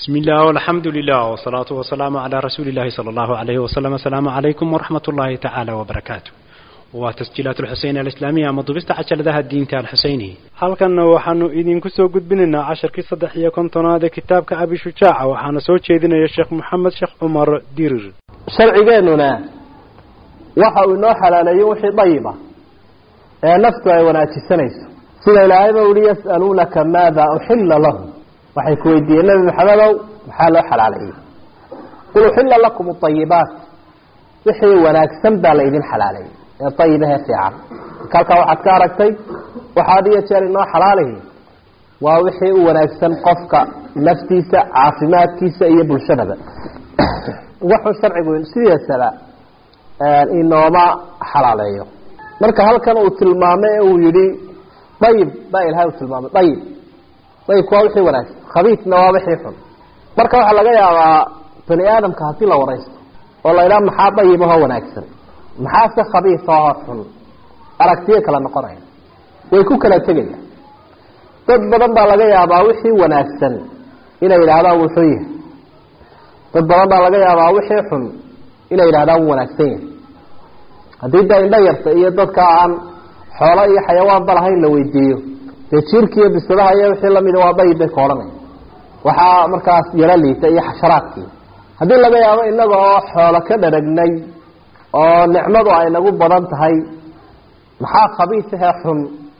بسم الله والحمد لله والصلاة والسلام على رسول الله صلى الله عليه وسلم السلام عليكم ورحمة الله تعالى وبركاته وتسجيلات الحسين الإسلامية مضبست عشر ذا الدين تاع الحسيني halkanna waxaanu idinku soo gudbinaynaa casharkii saddex iyo kontonaad ee kitaabka abi shujaaca waxaana soo jeedinaya sheekh moxamed sheekh cumar dirir sharcigeennuna waxa uu inoo xalaaleeyey wixii dayiba ee naftu ay wanaajisanayso sida ilaahayba uhi yas'aluunaka maada uxilla lahum waxay ku weydiiyeen nebi maxamedow maxaa loo xalaaleeyey qul uxilla lakum aayibaat wixii wanaagsan baa la idin xalaaleeyey ee ayibahee fiican halkaa waxaad ka aragtay waxaad iyo jeer inoo xalaalihi waa wixii u wanaagsan qofka naftiisa caafimaadkiisa iyo bulshadaba wuxuu sharcigu sidiisaba inooma xalaaleeyo marka halkan uu tilmaamay ee uu yihi dayib baa ilahay uu tilmaamay dayib dayibku waa wixii wanaagsan khabiisna waa wixii xun marka waxaa laga yaabaa bani aadamka hadii la waraysto oo la idhaha maxaa dayibahoo wanaagsan maxaase khabiisahoo xun aragtiyo kala noqonaya way ku kala tegayaan dad badan baa laga yaabaa wixii wanaagsan inay yidhaahdaan wuu xun yahay dad badan baa laga yaabaa wixii xun inay yidhahdaan wuu wanaagsan yahay haddii da indho yarta iyo dadka aan xoolo iyo xayawaanba lahayn la weydiiyo dee jiirki iyo bisadaha iyo wixii lamida waa dayib bay ka odhanaya waxaa markaas yaro liita iyo xasharaadkii haddii laga yaabo inaga oo xoolo ka dharagnay oo nicmadu ay nagu badan tahay maxaa khabiisahee xun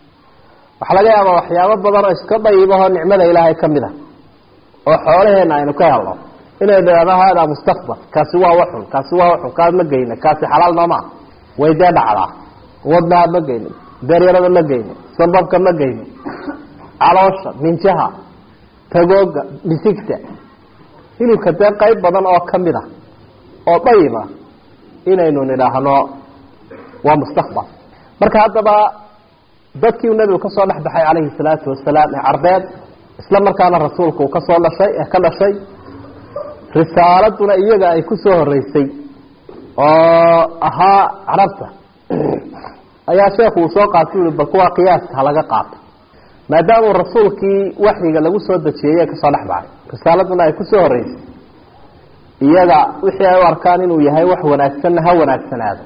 waxaa laga yaabaa waxyaabo badan oo iska dayibahoo nicmada ilaahay ka mid a oo xoolaheena aynu ka helno inay dhahdo haadaa mustaqbal kaasi waa waxun kaasi waa waxun kaas ma geyna kaasi xalaal noomaa way dee dhacdaa wadnaha ma geyno beeryarada ma geyno sababka ma geyno caloosha minjaha tagooga misigta hilibka dee qayb badan oo kamid a oo dayiba inaynu nidhaahno waa mustaqbal marka haddaba dadkii uu nebigu kasoo dhex baxay calayhi salaatu wasalaam ee carbeed isla markaana rasuulku uu kasoo dhashay ee ka dhashay risaaladuna iyaga ay kusoo horeysay oo ahaa carabta ayaa sheekhu uu soo qaatay ui bal kuwaa qiyaaska halaga qaato maadaamuu rasuulkii waxyiga lagu soo dejiyey ee kasoo dhex baxay risaaladuna ay kusoo horeysay iyaga wixii ay u arkaan inuu yahay wax wanaagsanna ha wanaagsanaado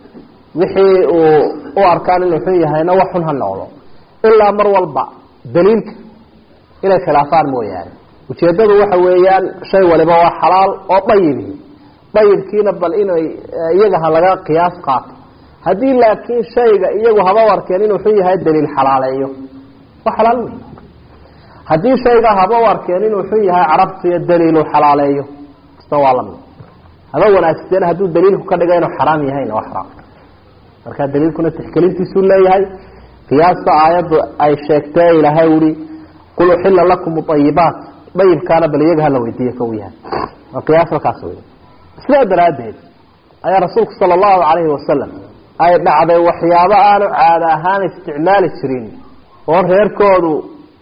wixii uu u arkaan inuu xun yahayna wax xun ha noqdo ilaa mar walba daliilka inay khilaafaan mooyaane ujeedadu waxa weeyaan shay waliba waa xalaal oo dayibihi dayibkiina bal inay iyaga ha laga qiyaas qaato haddii laakiin shayga iyagu haba u arkeen inuu xun yahay daliil xalaaleeyo waa xalaal wey haddii shayga haba u arkeen inuu xun yahay carabtiyo daliilu xalaaleeyo kasta waa lamid haba wanaagsan hadduu daliilku ka dhiga inuu xaraam yahayna waa xaraam marka daliilkuna tixgelintiisuu leeyahay qiyaasta aayaddu ay sheegtee ilaahay uri qul uxila lakum ayibaat dayibkaana bal iyaga hala weydiiye ka u yahay waa qiyaas halkaas wey sidaa daraaddeed ayaa rasuulku sala allahu calayhi wasalam ay dhacday waxyaabo aanu caada ahaan isticmaali jirin oo reerkoodu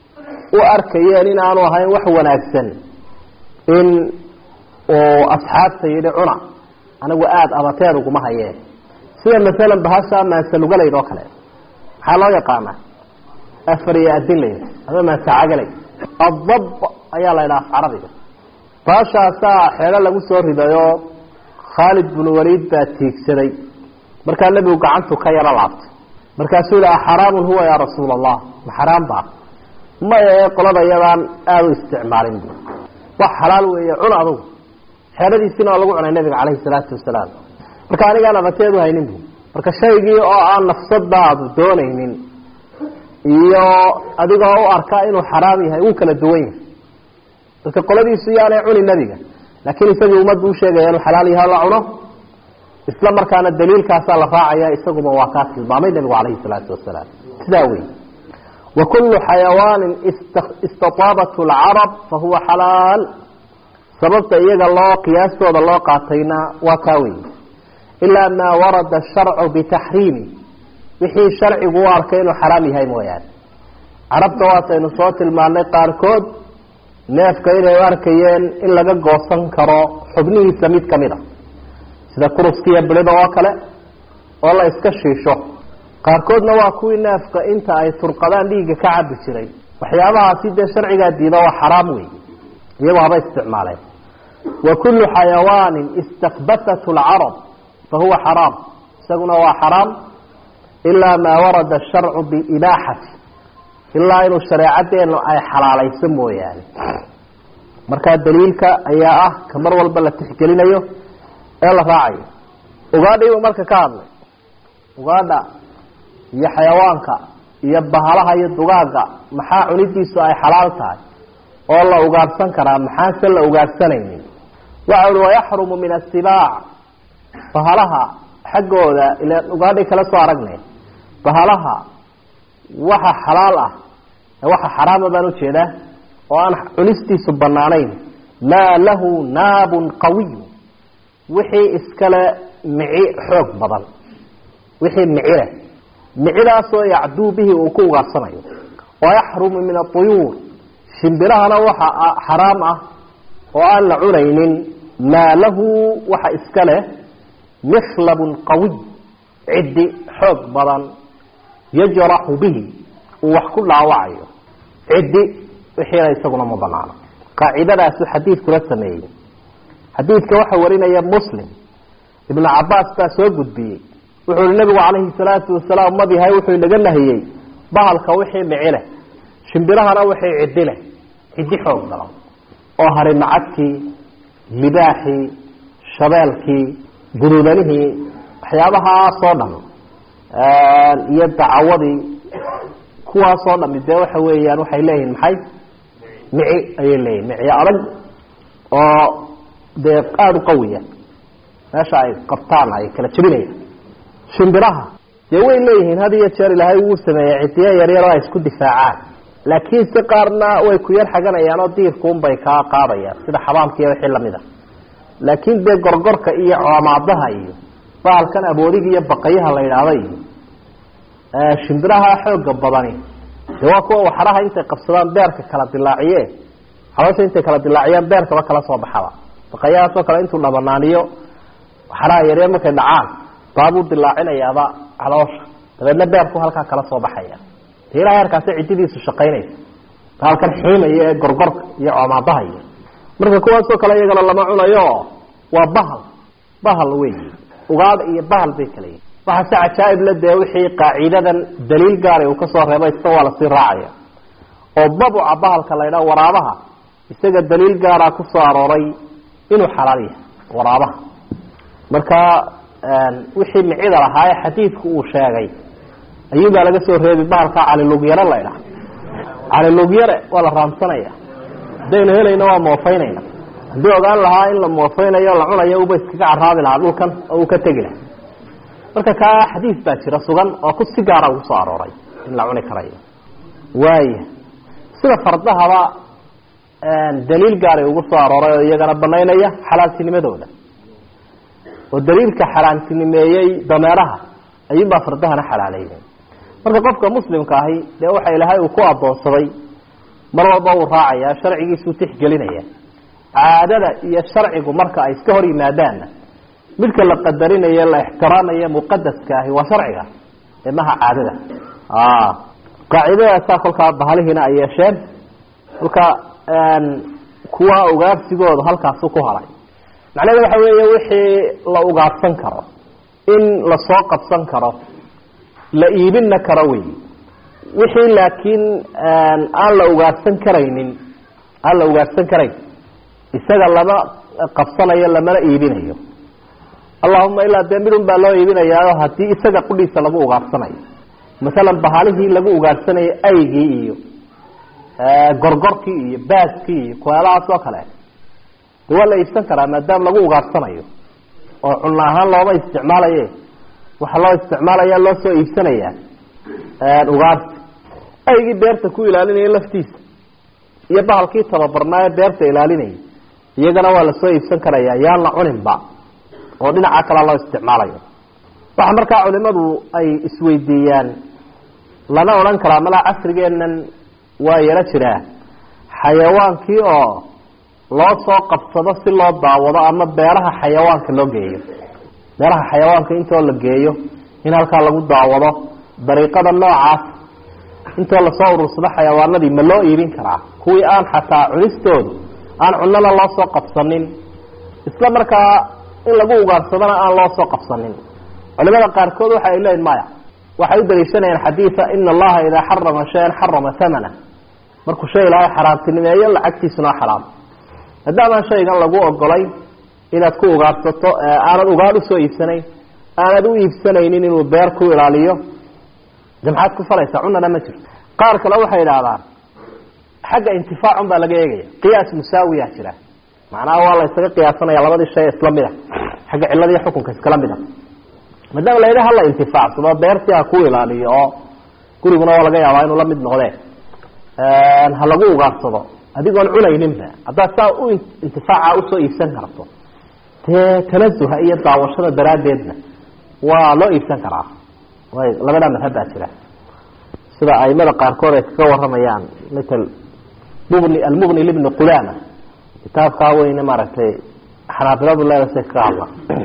u arkayeen in aanu ahayn wax wanaagsan in uu asxaabta yidhi cuna anigu aada abateed uguma hayeen sida masalan bahasha maansalugalayd oo kale maxaa loo yaqaanaa afar iyo adinlay ama maansacagalay adab ayaa la ydhaha af carabiga baashaasaa xeelo lagu soo ridayoo khaalid binu waliid baa tiigsaday markaa nebigu gacantu ka yaro laabtay markaasuu yihi axaraamun huwa yaa rasuula allah ma xaraam baa maya ee qolada yadaan aada u isticmaalin bu wax xalaal weeye cun adugu xeeladiisina waa lagu cunay nabiga caleyhi salaatu wasalaam marka anigaan abateedu haynin bu marka shaygii oo aan nafsadaadu doonaynin iyo adigoo u arkaa inuu xaraam yahay wuu kala duwan yahay dadka qoladiisu yaanay cuni nebiga laakiin isagii ummaddu usheegaya inuu xalaal yahay la cuno isla markaana daliilkaasaa la raacaya isaguba waa kaa tilmaamay nebigu caleyhi salaatu wasalaam sidaa wey wa kullu xayawaanin istataabat lcarab fahuwa xalaal sababta iyaga loo qiyaastooda loo qaatayna waa kaa wey ilaa maa warada sharcu bitaxriimi wixii sharcigu u arkay inuu xaraam yahay mooyaane carabta waataynu soo tilmaanay qaarkood neefka inay u arkayeen in laga goosan karo xubnihiisa mid kamid a sida kuruskiiyo bilida oo kale oo la iska shiisho qaarkoodna waa kuwii neefka inta ay turqadaan dhiigga ka cabi jiray waxyaabahaasi dee sharcigaa diida waa xaraam wey iyagu haba isticmaaleen wa kullu xayawaanin istakbathathu lcarab fahuwa xaraam isaguna waa xaraam ilaa maa warada asharcu biibaaxati ilaa inuu shareecadeenu ay xalaalayso mooyaane markaa daliilka ayaa ah ka mar walba la tixgelinayo ee la raacayo ugaadhiibuu marka ka hadlay ugaadha iyo xayawaanka iyo bahalaha iyo dugaagga maxaa cunidiisu ay xalaal tahay oo la ugaadhsan karaa maxaanse la ugaadhsanaynin waxa uhi wayaxrumu min asibaac bahalaha xaggooda ila ugaadhay kala soo aragnay bahalaha waxa xalaal ah waxa xaraama baan ujeedaa oo aan cunistiisu banaanayn maa lahu naabun qawiy wixii iskale mici xoog badan wixii mici leh micidaasoo yacduu bihi uu ku ugaarsanayo wayaxrumu min aطuyuur shimbirahana waxa xaraam ah oo aan la cunaynin maa lahu waxa iska leh mikhlabun qawiy ciddi xoog badan yajraxu bihi uu wax ku dhaawacayo ciddi wixiina isaguna ma banaano qaacidadaasu xadiidkula sameeyey xadiidka waxa warinaya muslim ibnu cabaas baa soo gudbiyey wuxuu ihi nabigu calayhi salaatu wasalaam mad yahay wuxuu inaga nahiyey bahalka wixii mici leh shimbirahana wixii ciddi leh ciddi xoog badan oo harimacadkii libaaxii shabeelkii guruudanihii waxyaabahaasoo dhan iyo dacawadii kuwaasoo dhami dee waxa weeyaan waxay leeyihiin maxay mici ayay leeyihin miciyo adag oo dee aada u qawiya meesha ay qabtaan ay kala jebinayaan shimbiraha dee way leeyihiin had iyo jeer ilaahay wuu sameeyey cidiyo yaryar oo ay isku difaacaan laakiin si qaarna way ku yar xaganayaan oo diirkuunbay kaa qaadayaan sida xabaamka iyo wixii lamid a laakiin dee gorgorka iyo coomaadaha iyo bahalkan aboodiga iyo baqayaha la yidhaahda iyo shimbiraha xooga badani de waa kuwa waxaraha intay qabsadaan beerka kala dilaaciye xaloosha intay kala dilaaciyaan beerkaba kala soo baxaba baqayahaasoo kale intuu dhabanaaniyo waxaraha yaryar markay dhacaan baabuu dilaacinayaaba caloosha dabeedna beerku halkaa kala soo baxaya de ilaa heerkaasi cididiisu shaqaynaysa bahalkan xiimaya ee gorgorka iyo coomaadaha iyo marka kuwaasoo kale iyagana lama cunayo waa bahal bahal wey ugaadh iyo bahal bay kala yihin waxaa si cajaaib la dee wixii qaacidadan daliil gaara uu kasoo reebay isna waa lasii raacaya oo babuca bahalka la ydhaha waraabaha isaga daliil gaara kusoo arooray inuu xalaal yahay waraabaha marka wixii micida lahaa ee xadiidku uu sheegay ayuunbaa laga soo reebi bahalkaa calilugyare la ydhaha calilugyare waa la raamsanaya haddaynu helayno waa moofaynayna haddii ogaan lahaa in la moofeynayo la cunayo uba iskaga caraabi lahaa dhulkan oo uu ka tegi lahaa marka kaa xadiis baa jira sugan oo ku si gaara ugu soo arooray in la cuni karayo waaya sida fardahaba daliil gaaray ugu soo arooray oo iyagana banaynaya xalaaltinimadooda oo daliilka xalaantinimeeyey dameeraha ayuunbaa fardahana xalaaleeyay marka qofka muslimka ahi dee waxa ilaahay uu ku adoonsaday mar walba uu raacaya sharcigiisuu tixgelinaya caadada iyo sharcigu marka ay iska hor yimaadaanna midka la qadarinayo la ixtiraamayo muqadaska ahi waa sharciga ee maha caadada qaacidadaasaa kolkaa bahalihiina ay yeesheen kolka kuwa ugaarsigooda halkaasu ku haray macnahedu waxa weeye wixii la ugaarsan karo in lasoo qabsan karo la iibinna karo wey wixii laakiin aan la ugaarsan karaynin aan la ugaarsan karayn isaga lama qabsanayo lamana iibinayo allahuma ilaa dee midun baa loo iibinayaayo haddii isaga qudhiisa lagu ugaarsanayo masalan bahalihii lagu ugaarhsanayo aygii iyo gorgorkii iyo baaskii iyo kueelahaas oo kale de waa la iibsan karaa maadaama lagu ugaarsanayo oo cunno ahaan looma isticmaalaye waxaa loo isticmaalaya loo soo iibsanaya ugaarsi aygii beerta ku ilaalinaya laftiisa iyo bahalkii tababarnaa ee beerta ilaalinaya iyagana waa lasoo iibsan karaya yaan la cuninba oo dhinaca kalea loo isticmaalayo waxa markaa culimadu ay isweydiiyaan lana odhan karaa malaa casrigeennan waa yaro jiraa xayawaankii oo loo soo qabsado si loo daawado ama beeraha xayawaanka loo geeyo beeraha xayawaanka intoo la geeyo in halkaa lagu daawado dariiqada noocaas intoo lasoo urursado xayawaanadii ma loo iibin karaa kuwii aan xataa cunistoodu aan cunana loo soo qabsanin isla markaa in lagu ugaarsadana aan loo soo qabsanin culimada qaarkood waxa ay leeyihin maya waxay u daliishanayaan xadiida ina allaha idaa xarama shayan xarama hamana markuu shay ilaahay xaraamtinimeeyo lacagtiisuna xaraam maadaamaan shaygan lagu ogolay inaad ku ugaarsato aanad ugaar usoo iibsanayn aanad u iibsanaynin inuu beer ku ilaaliyo de maxaad ku falaysaa cunana ma jirto qaar kale waxay idhaahdaan xagga intifaacun baa laga eegaya qiyaas musaawiya jira macnaha waa la ysaga qiyaasanaya labadii shay isla mid a xagga ciladiiyo xukunka iskala mid a maadaama la yidhi hala intifaacsado beertii ha ku ilaaliyo oo guriguna waa laga yaabaa inuu la mid noqdee ha lagu ugaarsado adigoon cunayninba haddaad saa u intifaaca usoo iibsan karto dee tanazuha iyo daawashada daraaddeedna waa loo iibsan karaa way labadaa madhab baa jira sida aimada qaarkood ay kaga waramayaan matal mubni almubni libni qudama kitaabkaa weyne maaragtay xanaabiladu leedasay kaga hadla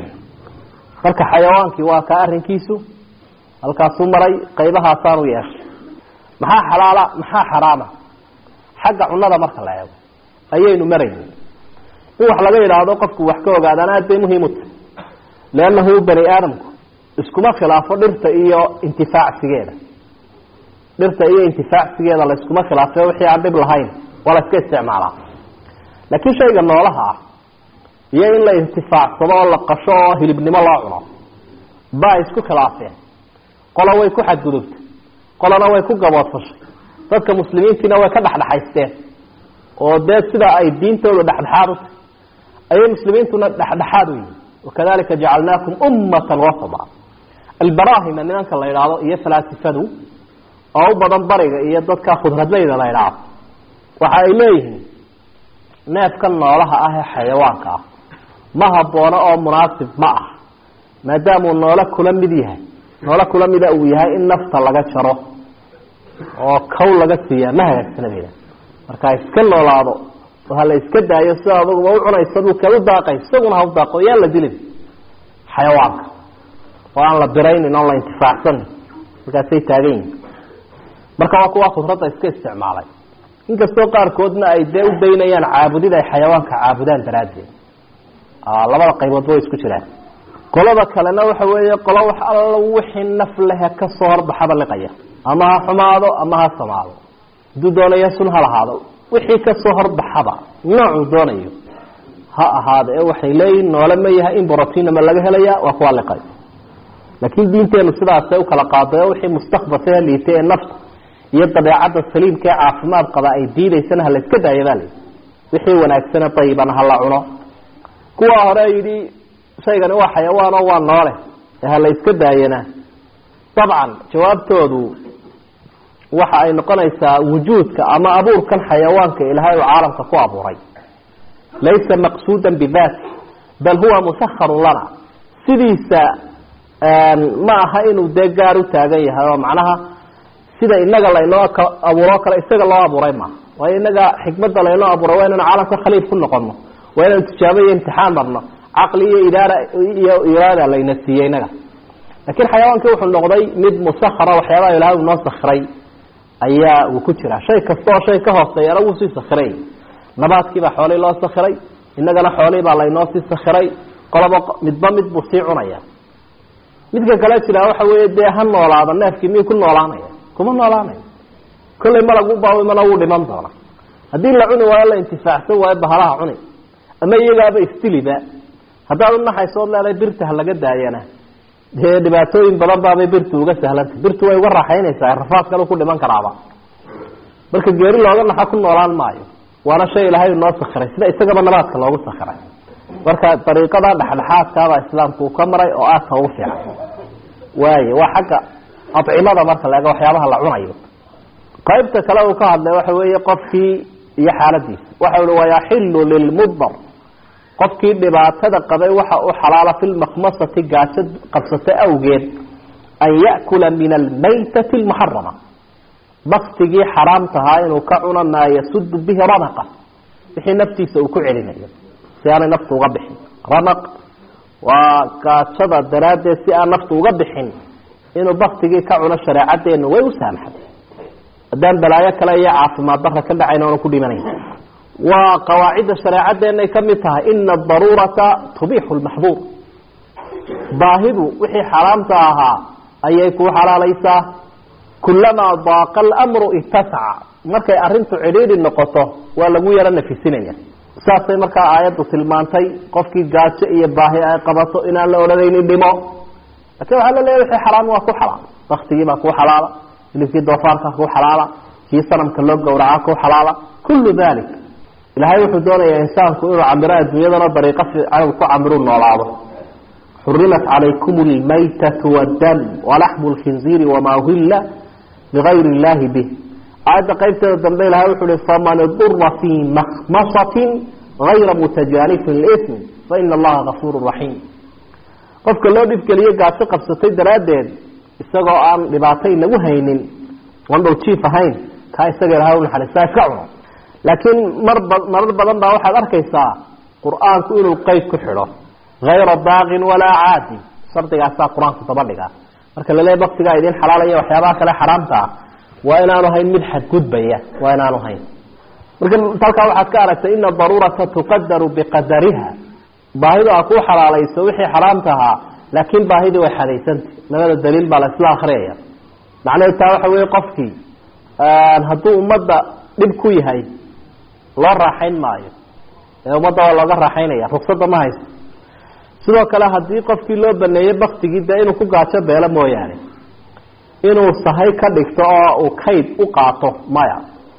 marka xayawaankii waa kaa arrinkiisu halkaasuu maray qaybahaasaanu yeeshay maxaa xalaala maxaa xaraama xagga cunada marka la eego ayaynu marayni in wax laga yidhaahdo qofku wax ka ogaadaan aad bay muhiim u tahay leannahu bani aadamku iskuma khilaafo dhirta iyo intifaacsigeeda dhirta iyo intifaacsigeeda la iskuma khilaafo wixii aan dhib lahayn waa la iska isticmaalaa laakiin shayga noolaha ah iyo in la intifaacsado oo la qasho oo hilibnimo loo cuno baa isku khilaafeen qola way ku xadgudubtay qolana way ku gaboodfashay dadka muslimiintiina way ka dhexdhexaysteen oo dee sida ay diintooda dhexdhexaad u tahay ayay muslimiintuna dhexdhexaad u yihin wakadalika jacalnaakum ummatan wasada albarahima nimanka la yidhaahdo iyo falaasifadu oo u badan bariga iyo dadka khudradleyda la yidhaahdo waxa ay leeyihiin neefka noolaha ah ee xayawaanka ah ma haboono oo munaasib ma ah maadaamuu noole kula mid yahay noole kula mida uu yahay in nafta laga jaro oo kow laga siiyaa ma hagaagsana bayda marka iska noolaado oo hala iska daayo sida aduguba u cunayso dhulkeed u daaqay isaguna ha u daaqo yaan la dilin xayawaanka oo aan la biraynin oon la intifaacsanin markaasay taagan yihin marka waa kuwa khudradda iska isticmaalay inkastoo qaarkoodna ay dee u daynayaan caabudid ay xayawaanka caabudaan daraaddeed labada qayboodba way isku jiraan qolada kalena waxa weeye qolo wax alla wixii naf lehe kasoo horbaxaba liqaya ama ha xumaado ama ha samaado hadduu doonayo sun ha lahaado wixii kasoo horbaxaba noocuu doonayo ha ahaada ee waxay leeyihin noole ma yahay in brotinama laga helaya waa kuwa liqay laakiin diinteenu sidaasay ukala qaaday oo wixii mustakbasee liitay ee nafta iyo dabeecadda saliimka ee caafimaad qaba ay diidaysana hala iska daaya baa layidhi wixii wanaagsane dayibana hala cuno kuwa hore yidhi shaygani waa xayawaan oo waa noole ee hala iska daayana dabcan jawaabtoodu waxa ay noqonaysaa wujuudka ama abuurkan xayawaanka ilaahay uu caalamka ku abuuray laysa maqsuudan bidaati bal huwa musakharun lana sidiisa ma aha inuu dee gaar u taagan yahay oo macnaha sida inaga laynoo abuuro kale isaga loo abuuray maaha waayo inaga xikmadda laynoo abuuray waa inaynu caalamka khaliif ku noqono waa inaynu tijaabo iyo imtixaan marno caqli iyo idaara iyo iraada layna siiyey inaga laakiin xayawaankii wuxuu noqday mid musakhara waxyaabaha ilahay uu noo sakhiray ayaa uu ku jira shay kasta oo shay ka hooseeyana wuu sii sakhiray nabaadkiibaa xoolihii loo sakhiray innagana xoolihii baa laynoo sii sakhiray qoloba midba mid buu sii cunaya midka kale jira waxa weeye dee ha noolaado neefkii miyuu ku noolaanaya kuma noolaanayo kollay malag u baawimana wuu dhiman doona haddii la cuni waayo la intifaacsan waayo bahalaha cuni ama iyagaaba istiliba haddaad unaxaysood leedahay birta ha laga daayana dee dhibaatooyin badan baabay birtu uga sahlantay birtu way uga raaxaynaysaa rafaad kale ku dhiman karaaba marka geeri looga naxo ku noolaan maayo waana shay ilaahay noo sakhiray sida isagaba nabaadka loogu sakhiray marka dariiqada dhexdhexaadkaabaa islaamku uu ka maray oo aadka ugu fiican waayo waa xagga acimada marka la eego waxyaabaha la cunayo qaybta kale uu ka hadlay waxa weeye qofkii iyo xaaladiisa waxa uhi wayaxilu lilmudar qofkii dhibaatada qabay waxa u xalaala fi lmakmasati gaajo qabsato awgeed an ya'kula min almaytati almuxarama baktigii xaraamtahaa inuu ka cuno maa yasudu bihi ranaqa wixii naftiisa uu ku celinayo si aanay naftu uga bixin ranaq waa gaajada daraaddeed si aan naftu uga bixin inuu baktigii ka cuno shareecadeenu way u saamaxday haddaan balaayo kale iyo caafimaad darra ka dhacayn oona ku dhimanayn waa qawaacidda shareecadeenay ka mid tahay ina adaruurata tubixu lmaxduur baahidu wixii xaraamta ahaa ayay kuu xalaalaysaa kulamaa daaqa alamru itasaca markay arrintu cidhiidhi noqoto waa lagu yaro nafisinaya saasay markaa aayaddu tilmaantay qofkii gaajo iyo baahi ay qabato inaan la odhanaynin dhimo laakiin waxaa la leeyahy wixii xaraam waa ku xalaal baktigii baa kuu xalaala hilibkii doofaarka kuu xalaala kii sanamka loo gowraca kuu xalaala kullu dalik ilaahay wuxuu doonayaa insaanku inuu camiro adduunyadana dariiqo fiican ku camiru noolaado xurimat calaykum lmaytatu waddam walaxmu lkhinziiri wamaa uhilla ligayri illahi bih aayadda qaybteeda dambe ilahay wuxuu hi faman idura fii makhmasatin gayra mutajaanifin lism faina allaha gafuuru raxiim qofka loo dhibgeliyo gaajo qabsatay daraaddeed isagoo aan dhibaato inagu haynin oon dhowjiif ahayn kaa isaga ilahay unaxariistaa iska cuno laakiin marba marar badan baa waxaad arkaysaa qur-aanku inuu qeyd ku xidho hayra daaqin walaa caadin shardigaasaa qur-aanku daba dhigaa marka laleeya baktigaa idin xalaalaya waxyaabaha kale xaraamta ah waa inaanu hayn mid xadgudbaya waa inaanu hayn marka halkaa waxaad ka aragtay ina daruurata tuqadaru biqadariha baahidu a kuu xalaalayso wixii xaraamta ahaa laakiin baahidii way xadaysantay labada daliil baa la isla akriyaya macnaheed taa waxa weeye qofkii hadduu ummadda dhib ku yahay loo raaxayn maayo ee ummadda waa looga raaxaynaya ruksada ma haysto sidoo kale haddii qofkii loo baneeyey baktigii dee inuu ku gaajo beelo mooyaane inuu sahay ka dhigto oo uu kayd u qaato maya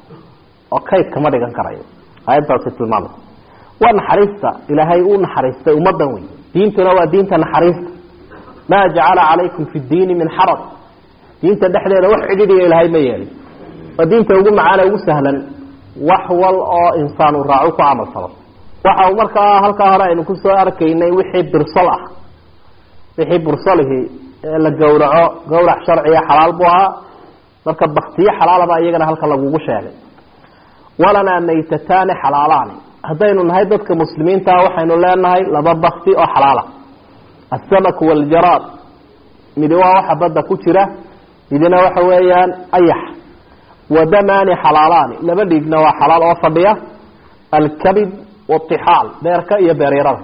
oo kayd kama dhigan karayo aayaddaasi tilmaamay waa naxariista ilaahay uu naxariistay ummadan wey diintuna waa diinta naxariista maa jacala calaykum fi diini min xaraj diinta dhexdeeda wax cidhidiya ilaahay ma yeelin waa diinta ugu macaane ugu sahlan wax wal oo insaan uu raaco ku camal falo waxa uu markaa halkaa hore aynu kusoo arkaynay wixii birsol ah wixii bursolihii ee la gowraco gawrac sharciga xalaal buu ahaa marka baktiyo xalaalaba iyagana halka lagugu sheegay walanaa maytataani xalaalaani haddaynu nahay dadka muslimiintaa waxaynu leenahay laba bakti oo xalaala asamaku waljaraad midi waa waxa badda ku jira midina waxa weeyaan ayax wadamaani xalaalaani laba dhiigna waa xalaal oo fadhiya alkabid watixaal beerka iyo beeryarada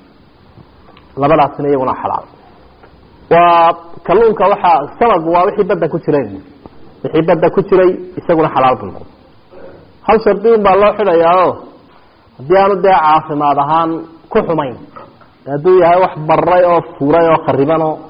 labadaasina iyaguna xalaal waa kalluunka waxaa samagu waa wixii badda ku jiray wixii badda ku jiray isaguna xalaal buu noqday hal shardi un baa loo xidhayaa o haddii aanu dee caafimaad ahaan ku xumayn hadduu yahay wax baray oo furay oo khariban oo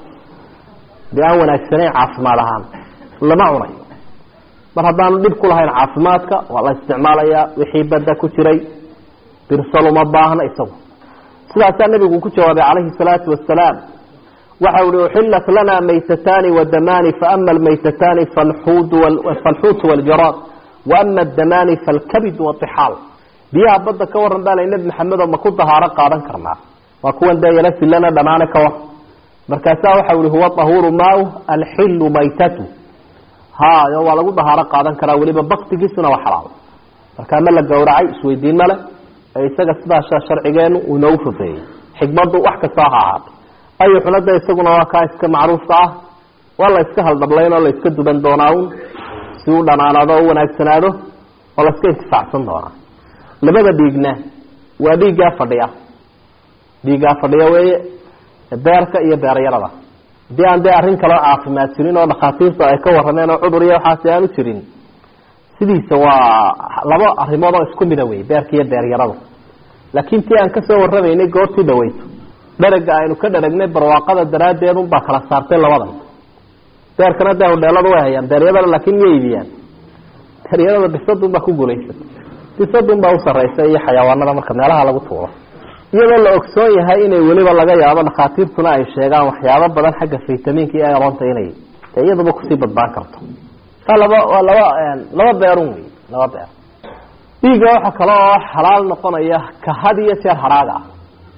dee aan wanaagsanayn caafimaad ahaan lama cunayo mar haddaanu dhib ku lahayn caafimaadka waa la isticmaalayaa wixii badda ku jiray birsal uma baahna isagu sidaasaa nabigu ku jawaabay calayhi salaatu wasalaam waxa uhi uxilat lana maytataani wadamaani faama almaytataani falxuutu waljaraad waama adamaani falkabid watixaal biyaha badda ka waran baa la nebi maxamedo ma ku dahaaro qaadan karnaa waa kuwan dee yala silana dhamaane ka war markaasaa waxa uhi huwa tahuuru maau alxilu maytatu hayo waa lagu dahaaro qaadan karaa weliba baktigiisuna waa xalaal markaa ma la gowracay isweydiin male ee isaga sidaasa sharcigeenu uu inoogu fufeeyey xikmaddu wax kasta ha ahaato ayuxuna de isaguna waa kaa iska macruufka ah waa la iska haldhablayn oo la iska duban doonaa un si u dhanaanaado o u wanaagsanaado oo la iska intifaacsan doonaa labada dhiigna waa dhiiggaa fadhiya dhiiggaa fadhiya weeye beerka iyo beeryarada haddii aan dee arrin kaloo caafimaad jirin oo dhakhaatiirtu ay ka warrameen oo cudur iyo waxaasi aanu jirin sidiisa waa laba arrimood oo isku mida wey beerka iyo beeryarada laakiin tii aan kasoo warramaynay goortii dhaweyto dharaga aynu ka dharagnay barwaaqada daraaddeed unbaa kala saartay labadan beerkana dee hodheelada way hayaan beeryadana laakiin ma iibiyaan beeryarada bisadunbaa ku guulaysata bisadunbaa usaraysa iyo xayawaanada marka meelaha lagu tuuro iyadoo la ogsoon yahay inay weliba laga yaabo dhakhaatiirtuna ay sheegaan waxyaabo badan xagga faytamiinka iyo aroonta inay dee iyaduba kusii badbaan karto laba waa laba laba beerun wey laba beer dhiigga waxa kale oo xalaal noqonaya ka had iyo jeer haraaga ah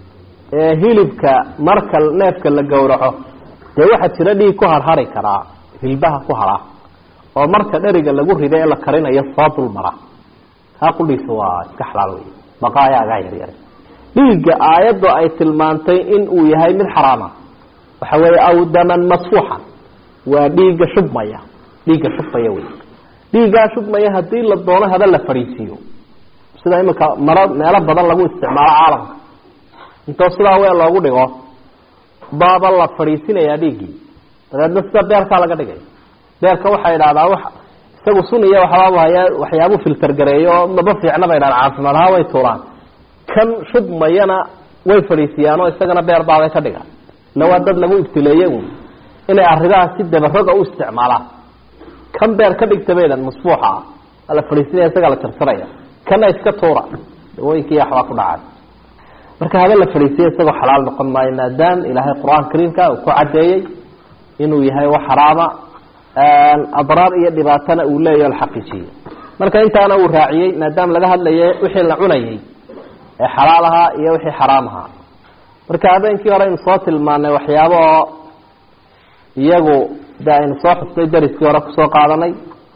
ee hilibka marka neefka la gowraco dee waxaa jira dhiig ku harhari karaa hilbaha ku haraa oo marka dheriga lagu rida ee la karinayo soo dulmara kaa qudhiisa waa iska xalaal wey baqaayaagaa yaryar dhiigga aayaddu ay tilmaantay in uu yahay mid xaraama waxa weeye aw daman masfuuxa waa dhiigga shubmaya dhiigga shubmaya wey dhiiggaa shubmaya haddii la doono haba la fadhiisiiyo sida imika maro meelo badan lagu isticmaalo caalamka intoo sidaa weel loogu dhigo baaba la fadhiisinayaa dhiiggii dabeedna sida beerkaa laga dhigay beerka waxay idhahdaa wa isagu suniya waxbaabu hayaa waxyaabuu filter gareeyo oo maba fiicna bay dhahaan caafimaad ahaan way tuuraan kan shubmayana way fadhiisiyaanoo isagana beer baabay ka dhigaan ila waa dad lagu ibtileeye un inay arrimaha si dabaroga u isticmaalaan kan beer ka dhigta baydan musbuuxa ah waa la fadhiisinaya isagaa la tirsanaya kana iska tuura dawooyinkii waxbaa ku dhacay marka habe la fadhiisiya isagoo xalaal noqon maayo maadaam ilaahay qur-aan kariimka uu ku cadeeyey inuu yahay wax xaraama adraar iyo dhibaatana uu leeyaho la xaqiijiyey marka intaana uu raaciyey maadaama laga hadlaye wixii la cunayay ee xalaal ahaa iyo wixii xaraam ahaa marka habeenkii hore aynu soo tilmaanay waxyaaba oo iyagu de aynu soo xusnay dariskii hore kusoo qaadanay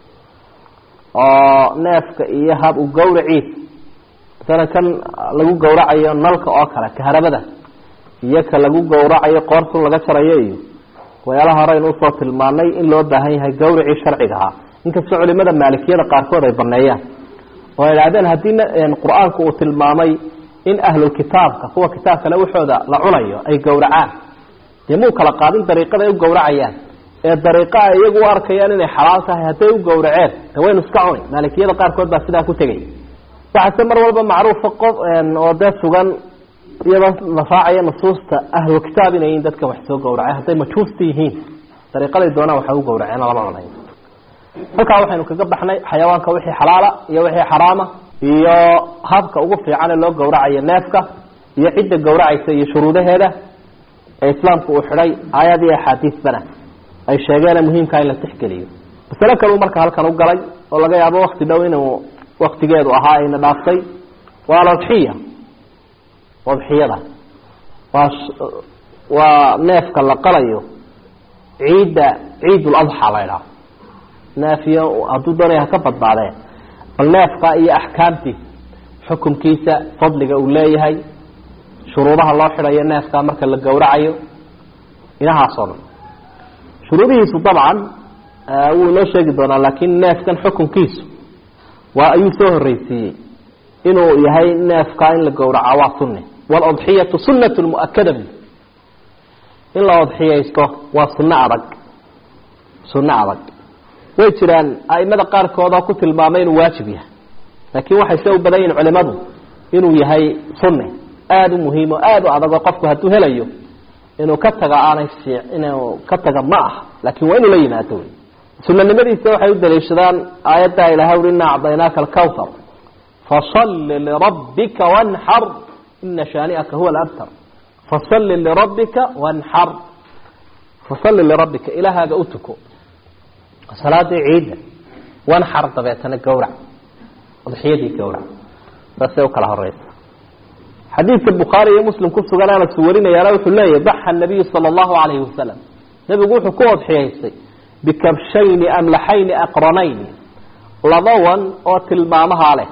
oo neefka iyo hab u gawraciis masalan kan lagu gawracayo nalka oo kale kaharabada iyo ka lagu gawracayo qoortun laga jarayo iyo waxyaalaha hore aynu usoo tilmaanay in loo baahan yahay gawracii sharciga ahaa inkastoo culimada maalikiyada qaarkood ay baneeyaan oo ay idhahdeen haddii qur-aanku uu tilmaamay in ahlulkitaabka kuwa kitaabkale waxooda la cunayo ay gawracaan dee muu kala qaadin dariiqada ay u gawracayaan ee dariiqa ay iyagu u arkayaan inay xalaal tahay hadday u gawraceen de waynu iska cuni maalikiyada qaarkood baa sidaa ku tegay waxaase mar walba macruufa qof oo dee sugan iyadoo la raacaya nusuusta ahlulkitaab inay yihiin dadkan wax soo gawracay hadday majuusta yihiin dariiqaday doonaan waxay u gawraceen lama cunayo halkaa waxaynu kaga baxnay xayawaanka wixii xalaala iyo wixii xaraama iyo habka ugu fiican ee loo gawracayo neefka iyo cidda gawracaysa iyo shuruudaheeda ee islaamku uu xidhay aayad iyo axaadiisbana ay sheegeene muhiimkaa in la tixgeliyo masale kaleu marka halkan u galay oo laga yaabo wakti dhow inuu waktigeedu ahaa ayna dhaaftay waa alodxiya odxiyada waa waa neefka la qalayo ciidda ciid uladxa la ydhaho neefiyo hadduu doonaya haka badbaadee bal neefka iyo axkaamtiisa xukunkiisa fadliga uu leeyahay shuruudaha loo xidhayo neefka marka la gawracayo inahaasoo dhan shuruudihiisu dabcan wuu inoo sheegi doonaa laakiin neefkan xukunkiisu waa ayuu soo horreysiiyey inuu yahay neefka in la gawraca waa sunne waalodxiyatu sunnat muakada in la odxiyaysto waa sunno adag sunno adag way jiraan aimada qaarkood oo ku tilmaamay inuu waajib yahay laakiin waxay se u badan yihin culimadu inuu yahay sunne aada u muhiim oo aada u adag oo qofku hadduu helayo inuu ka taga aanay fii inuu ka taga ma ah laakiin waa inuu la yimaado wey sunanimadiisa waxay u daliishadaan aayaddaa ilahay uri ina acdaynaaka alkawthar fasalli lirabbika wanxar ina shaani'aka huwa alabtar fasalli lirabbika wanxar fasalli lirabbika ilahaaga u tuko salaadii ciidda wanxar dabeetana gawrac udxiyadii gawrac saasay u kala horeysa xadiidka bukhaari iyo muslim ku sugan anas warinayaana wuxuu leeyahy daxa nabiyu sala allahu calayhi wasalam nebigu wuxuu ku odxiyaystay bikabshayni amlaxayni aqranayni laba wan oo tilmaamahaa leh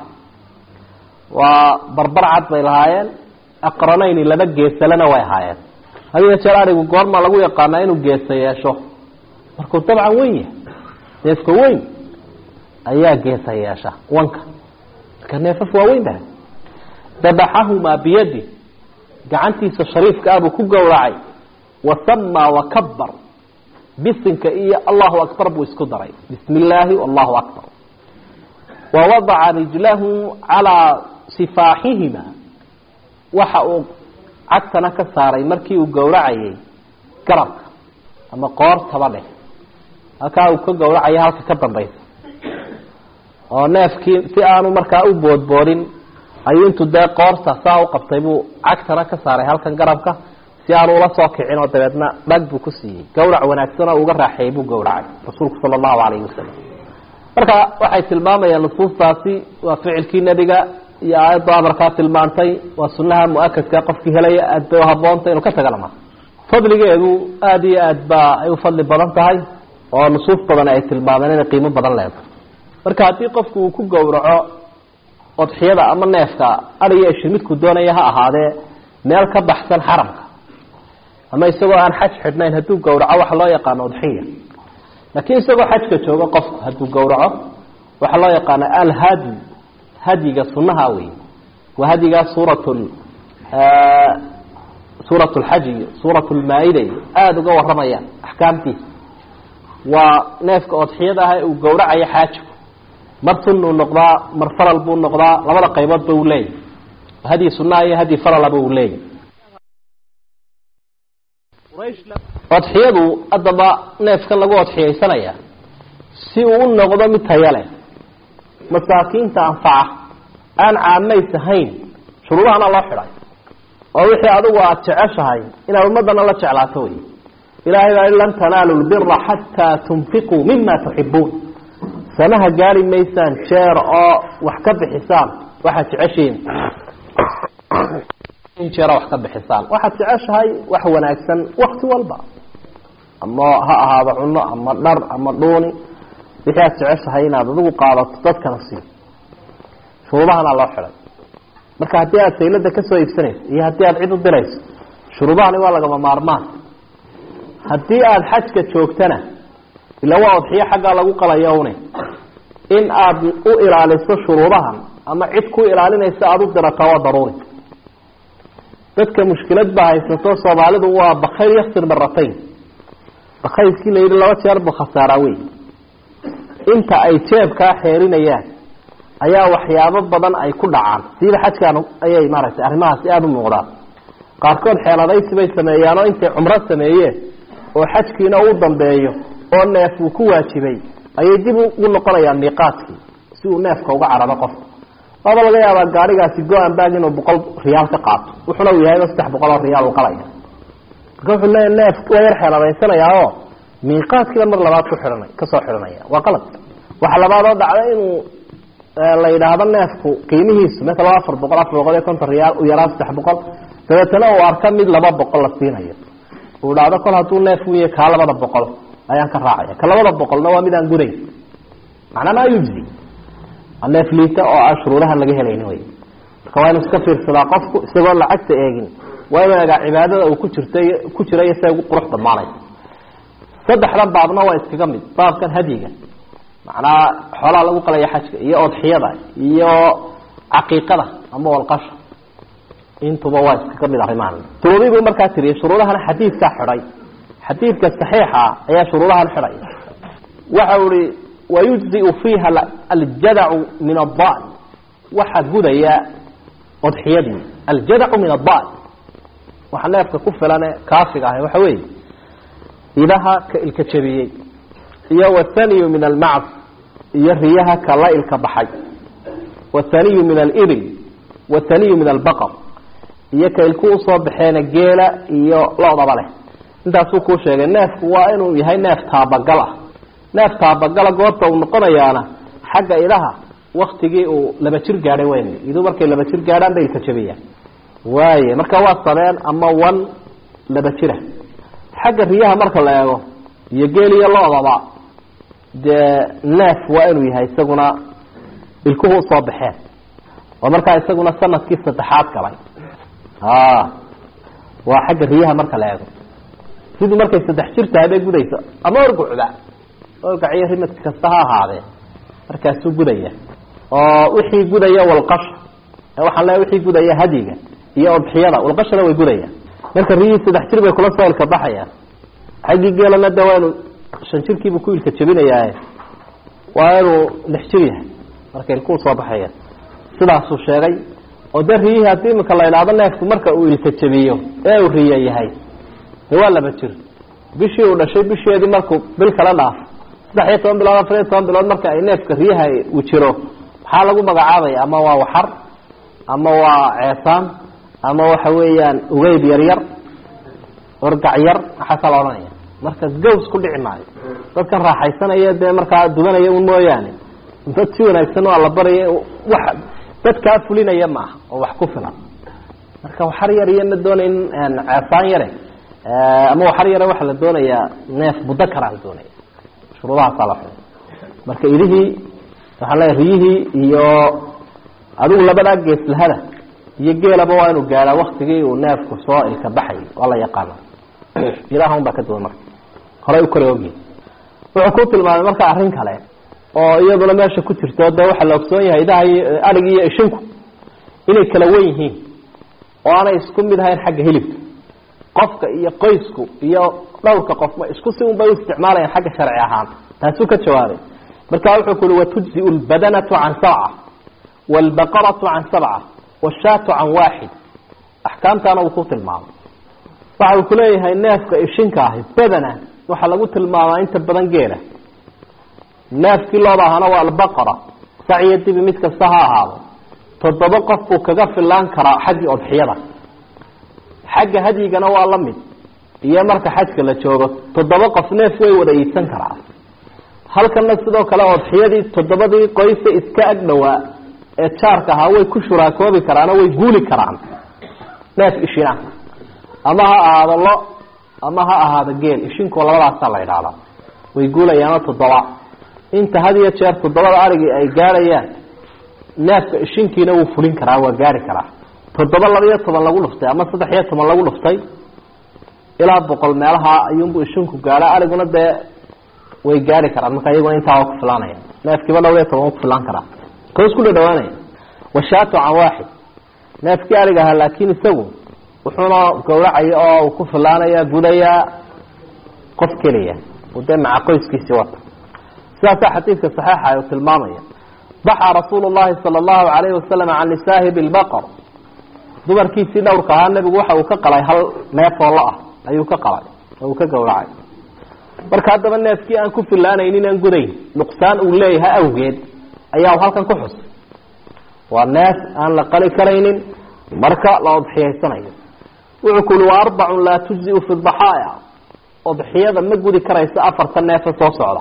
waa barbar cad bay lahaayeen aqranayni laba geesalena way ahaayeen hadiga jeer arigu goorma lagu yaqaanaa inuu geesa yeesho markuu dabcan weyn yahay neefka weyn ayaa geesa yeesha wanka marka neefaf waa weyn baha dabaxahumaa biyadi gacantiisa shariifka ah buu ku gowracay wasamaa wakabar bisinka iyo allahu akbar buu isku daray bismi illaahi allahu akbar wawadaca rijlahu calaa sifaaxihima waxa uu cagtana ka saaray markii uu gowracayay garabka ama qoortaba dheh halkaa uu ka gowracaya halka ka dambaysa oo neefkii si aanu markaa u boodboodin ayuu intuu dee qoorta saa u qabtay buu cagtana ka saaray halkan garabka si aanu ula soo kicin oo dabeedna dhag buu ku siiyey gawrac wanaagsan oo uga raaxeeyey buu gowracay rasuulku sala allahu calayhi wasalam marka waxay tilmaamayaan nusuustaasi waa ficilkii nebiga iyo aayadda amarkaa tilmaantay waa sunaha mu-akadka qofkii helaya aad bay uhaboonta inuu ka tagalama fadligeedu aada iyo aad ba ay u fadli badan tahay oo nusuus badan ay tilmaameen inay qiimo badan leedahay marka haddii qofku uu ku gowraco odxiyada ama neefka adiyo ishi midku doonaya ha ahaadee meel ka baxsan xaramka ama isagoo aan xaj xidhnayn hadduu gowraco waxa loo yaqaano udxiya laakiin isagoo xajka jooga qofku hadduu gowraco waxaa loo yaqaana alhadi hadyiga sunaha wey waa hadyigaa suurat suurat lxaj iyo suurat lmaa-ida iyo aada uga waramayaan axkaamtiisa waa neefka odxiyada ah ee uu gowracayo xaajiku mar sunuu noqdaa mar faral buu noqdaa labada qayboodba uu leeyahy hadyi sunaha iyo hadyi faralaba uu leeyahy odxiyadu haddaba neefkan lagu odxiyaysanaya si uu u noqdo mid taya leh masaakiinta anfaca aan caamays ahayn shuruudahana loo xidhay oo wixii adigu aada jeceshahay inaad ummadana la jeclaato wey ilahay baa lan tanaalu lbira xataa tunfiquu mima tuxibuun sanaha gaari maysaan jeer oo wax ka bixisaan waxaad jeceshiin in jeera wax ka bixisaan waxaad jeceshahay wax wanaagsan wakti walba ama ha ahaado cuno ama dhar ama dhuuni wixii aad jeceshahay inaad adigu qaadato dadkana sii shuruudahana loo xidhay marka haddii aad saylada kasoo iibsanayso iyo haddii aad cid u dirayso shuruudahani waa lagama maarmaan haddii aada xajka joogtana ila waa odxiyo xaggaa lagu qalayo une in aad u ilaaliso shuruudahan ama cid ku ilaalinaysa aada u dirataa waa daruuri dadka mushkilad baa haysato soomaalidu waa bakayl yaksir maratayn bakaylkii la yidhi laba jeer buu khasaaraa wey inta ay jeebkaa xeerinayaan ayaa waxyaabo badan ay ku dhacaan siiba xajkaan ayay maaragtay arrimahaasi aada u muuqdaan qaarkood xeeladaysi bay sameeyaan oo intay cumro sameeyeen oo xajkiina uu dambeeyo oo neef uu ku waajibay ayay dib ugu noqonayaan miiqaadkii si uu neefka uga cararo qofka waaba laga yaabaa gaarigaasi go-an baag inuu boqol riyaal ka qaato wuxuna uu yahay saddex boqol oo riyaal uu qalaya marka wuxuu leeya neef waa yar xeeladaysanayaa oo miiqaadkiiba mar labaad ku xidhanay kasoo xidhanaya waa qalad waxa labaad oo dhacda inuu la yidhaahdo neefku qiimihiisu maala afar boqol afar boqol iyo konton riyaal u yaraa saddex boqol dabeetana uu arka mid laba boqol la siinayo uu dhahdo kol hadduu neef wiya kaa labada boqol ayaan ka raacaya ka labada boqolna waa mid aan gudayn macnaa maa yujzi neef liita oo aan shuruudahan laga helayni wey marka waa inu iska fiirsadaa qofku isagoo lacagta eegin waa inu egaa cibaadada uu ku jirtay ku jirayo siay ugu qurux badnaanay saddexdan baabna waa iskaga mid baabkan hadyiga macnaha xoolaha lagu qalaya xajka iyo odxiyada iyo caqiiqada ama walqasha intuba waa iskaga mid arrimahan shuruudiibuu markaa tiriyay shuruudahana xadiidkaa xidhay xadiidka saxiixa ayaa shuruudahan xidhay waxa uu ihi wayujziu fiiha aljadacu min addan waxaa gudaya odxiyadii aljadacu min addan waxa neefka ku filane kaafiga ahay waxa weeye idaha ka ilka jabiyey iyo wathaniyu min almacd iyo riyaha ka la ilka baxay wathaniyu min alibil wathaniyu min albaqar iyo ka ilku usoo baxeena geela iyo lodaba leh intaasuu kuu sheegay neefku waa inuu yahay neef taabagal ah neef taabagala goorta uu noqonayaana xagga idaha waktigii uu laba jir gaadhay weyn iduu markay laba jir gaadhaan bay ilka jabiyaan waaye marka waa sabeen ama wan laba jira xagga riyaha marka la eego iyo geel iyo loodaba dee neef waa inuu yahay isaguna ilkuhu usoo baxeen oo markaa isaguna sanadkii saddexaad galay waa xagga riyaha marka la eego siduu markay saddex jir tahay bay gudayso ama orgucda orgaciyo rimad kasta ha ahaadee markaasuu gudaya oo wixii gudaya walqasha waxaan leeya wixii gudaya hadyiga iyo odxiyada walqashana way gudayaan marka riyihii saddex jir bay kula soo ilka baxayaan xaggii geelana de waa inuu shan jirkiibuu ku ilka jabinayaa waa inuu lix jir yahay marka ilkuu soo baxaya sidaasuu sheegay oo de riyihii haddii imika la idhaahdo neefku marka uu ilka jabiyo ee uu riya yahay de waa laba jir bishii uu dhashay bisheedii markuu bil kala dhaafo saddex iyo toban bilood afar iyo toban bilood marka ay neefka riyaha uu jiro maxaa lagu magacaabaya ama waa waxar ama waa ceesaan ama waxa weeyaan ugeyb yar yar orgac yar waxaasaa la odhanaya marka gaws ku dhici maayo dadkan raaxaysanaya dee markaa dubanaya un mooyaane dad si wanaagsan waa la baraya wax dadkaa fulinaya ma aha oo wax ku filan marka waxar yar iyona doonay in ceesaan yare ama waxar yare waxaa la doonayaa neef mudakaraa la doonaya shuruudahaasaa la xulay marka idihii waxaan leeya riyihii iyo adigu labadaa geeslahada iyo geelaba waa inuu gaadhaa waktigii uu neefku soo ilka baxay waa la yaqaana ilaah un baa ka duwan marka horay u kore ogi wuxuu ku tilmaamay marka arrin kale oo iyaduna meesha ku jirto dee waxaa la ogsoon yahay idaha iyo adhig iyo ishinku inay kala wen yihiin oo aanay isku mid ahayn xagga hilibka qofka iyo qoysku iyo dhowrka qofma isku si un bay u isticmaalayaan xagga sharci ahaan taasuu ka jawaabay marka wuxuu ku uhi watujziu lbadanatu can sabca waalbaqaratu can sabca washaatu can waaxid axkaamtaana uu ku tilmaamay waxa uu kuleeyahay neefka ishinka ahi badana waxaa lagu tilmaamaa inta badan geela neefkii looba ahana waa albaqara sac iyo dibi mid kasta ha ahaado toddoba qof buu kaga filaan karaa xaggii odxiyada xagga hadyigana waa la mid iyo marka xajka la joogo toddoba qof neef way wada iibsan karaa halkana sidoo kale odxiyadii toddobadii qoysa iska ag dhowaa ee jaarka ahaa way ku shuraakoobi karaano way guuli karaan neef ishina ama ha ahaado lo ama ha ahaado geel ishinku labadaasaa la idhaahdaa way guulayaanoo toddoba inta had iyo jeer toddobada arigii ay gaadhayaan neefka ishinkiina wuu fulin karaa waa gaari karaa toddoba laba iyo toban lagu dhuftay ama saddex iyo toban lagu dhuftay ilaa boqol meelaha ayuunbu ishinku gaadha ariguna dee way gaari karaan marka iyaguna intaa waa ku filaanaya neefkiiba dhowr iyo toban ku filaan karaa koos ku dhadhawaanaya washaatu can waaxid neefkii arig ahaa laakiin isagu wuxuuna gawracaya oo uu ku filaanaya gudayaa qof keliya uu dee maca qoyskiisii wata sidaasaa xadiidka saxiixa uu tilmaamaya baxaa rasuulu llahi sala allahu calayhi wasalam can nisaahi bilbaqar dumarkiisii dhowrka ahaa nebigu waxa uu ka qalay hal neef oo lo ah ayuu ka qalay oo uu ka gawracay marka haddaba neefkii aan ku filaanaynin aan gudayn nuqsaan uu leeyahay awgeed ayaa halkan ku xusay waa neef aan la qali karaynin marka la odxiyaysanayo wuxuu ku uli waa arbacun laa tujziu fi daxaaya odxiyada ma gudi karayso afarta neefa soo socda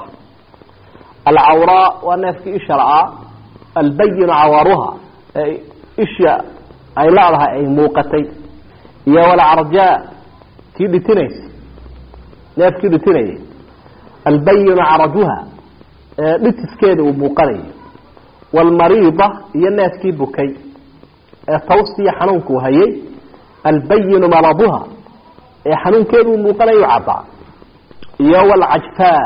alcawraa waa neefkii isha la-aa albayinu cawaaruha ee isha ay leedahay ay muuqatay iyo walcarjaa kii dhitinaysa neefkii dhitinayay albayinu carajuha ee dhitiskeeda uu muuqanayo waalmariida iyo neefkii bukay ee tawsiya xanuunka uu hayay albayinu maraduha ee xanuunkeedu uu muuqanayo caddaa iyo walcajfaa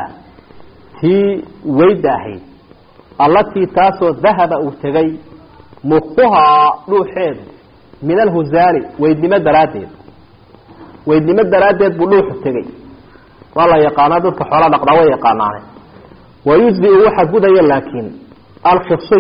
tii weyda ahayd allatii taasoo dahaba uu tegay mukuhaa dhuuxeedu min alhuzaali weydnimo daraaddeed weydnimo daraaddeed buu dhuuxu tegay waa la yaqaanaa dadka xoola dhaqdaa way yaqaanaane wayujziu waxa gudaya laakiin alkhasiy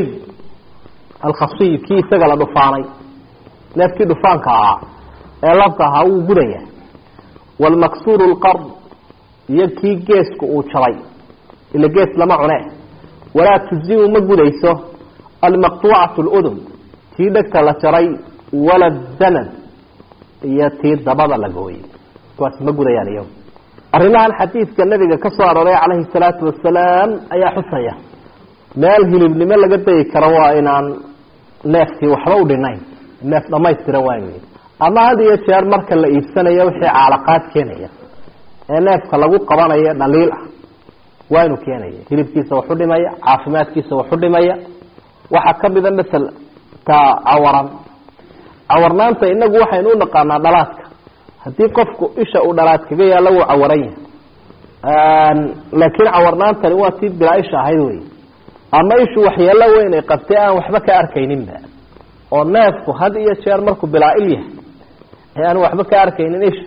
alkhasiy kii isaga la dhufaanay neefkii dhufaanka ahaa ee labka ahaa wuu gudaya waalmaksuuru lqard iyo kii geesku uu jabay ila gees lama cune walaa tujziu ma gudayso almaqtuucatu ludun tii dhegta la jaray wala danad iyo tii dabada la gooyey kuwaas ma gudayaan iyagu arrimahan xadiidka nabiga ka soo arooray calayhi salaatu wasalaam ayaa xusaya meel hilibnimo laga dayi karo waa inaan neefkii waxba u dhinayn neef dhamaystiran waa inu ama had iyo jeer marka la iibsanayo wixii caalaqaad keenaya ee neefka lagu qabanayo dhaliil ah waa inuu keenaya hilibkiisa waxu dhimaya caafimaadkiisa waxu dhimaya waxaa kamida masel ta cawaran cawarnaanta inagu waxaynu u naqaanaa dhalaadka haddii qofku isha uu dhalaad kaga yaalla wuu cawaran yahay laakiin cawarnaantani waa tii bilaa isha ahayd wey ama ishu waxyeelo weyn ay qabtay aan waxba ka arkayninba oo neefku had iyo jeer markuu bilaa il yahay ee aan waxba ka arkaynin isha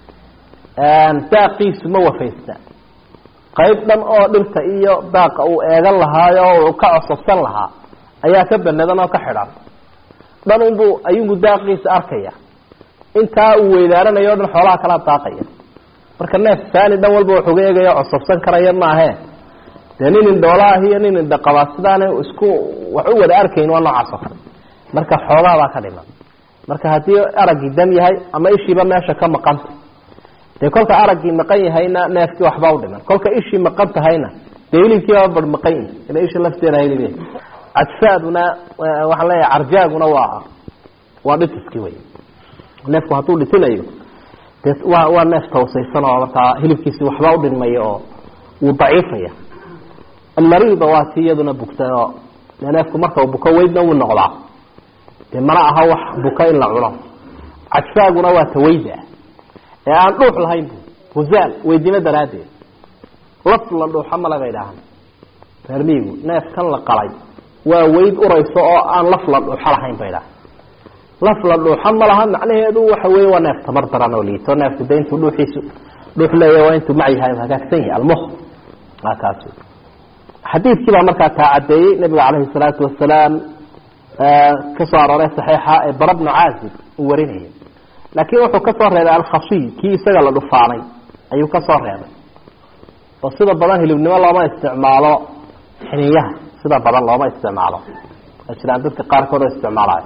daaqiisu ma wafaysta qayb dhan oo dhirta iyo daaqa uu eegan lahaayo oo uu ka cosabsan lahaa ayaa ka banadan oo ka xidhan dhan unbuu ayugu daaqiisa arkaya intaa uu weydaaranayo o dhan xoolaha kala daaqaya marka neef saani dhan walba waxuga eegaya cosabsan karaya maahe dee nin indhoolaahi iyo nin indhaqabaa sidaana isku wax u wada arkayn waa noocaas oo kale marka xoolahabaa ka dhiman marka haddii araggii dam yahay ama ishiiba meesha ka maqanta dee kolka araggii maqan yahayna neefkii waxba u dhiman kolka ishii maqan tahayna dee hilibkiiba bar maqan yahi ila isha lafteeda hilib cajfaaduna waxaan leeyahay carjaaguna waa waa dhitiskii wey neefku hadduu dhitinayo dee waa waa neef tawsaysan oo markaa hilibkiisi waxba u dhinmaya oo wuu daciifaya almariida waa tii iyaduna bugtay oo dee neefku marka uu buko weydna wuu noqdaa dee mana aha wax buka in la cuno cajfaaguna waa tawayda ee aan dhuux lahayn bu huzaal weydnimo daraaddeed laf la dhuuxa male bay dhahaan reer miigu neefkan la qalay waa weyd urayso oo aan laf la dhuuxo lahayn bay dhaha laf la dhuuxo ma laha macnaheedu waxa weeye waa neef tabar daran oo liito neefku de intuu dhuuxiisu dhuux leeya waa intuu macyahay hagaagsan yahay almuh waa kaas xadiidkii baa markaa taa caddeeyey nabiga calayhi salaatu wasalaam ka soo arooray saxiixa ee bara bnu caazib uu warinayay laakiin wuxuu ka soo reebay alkhashiy kii isaga la dhufaanay ayuu ka soo reebay oo sida badan hilibnimo looma isticmaalo xiniyaha sida badan looma isticmaalo waa jiraan dadka qaarkood oo isticmaalayo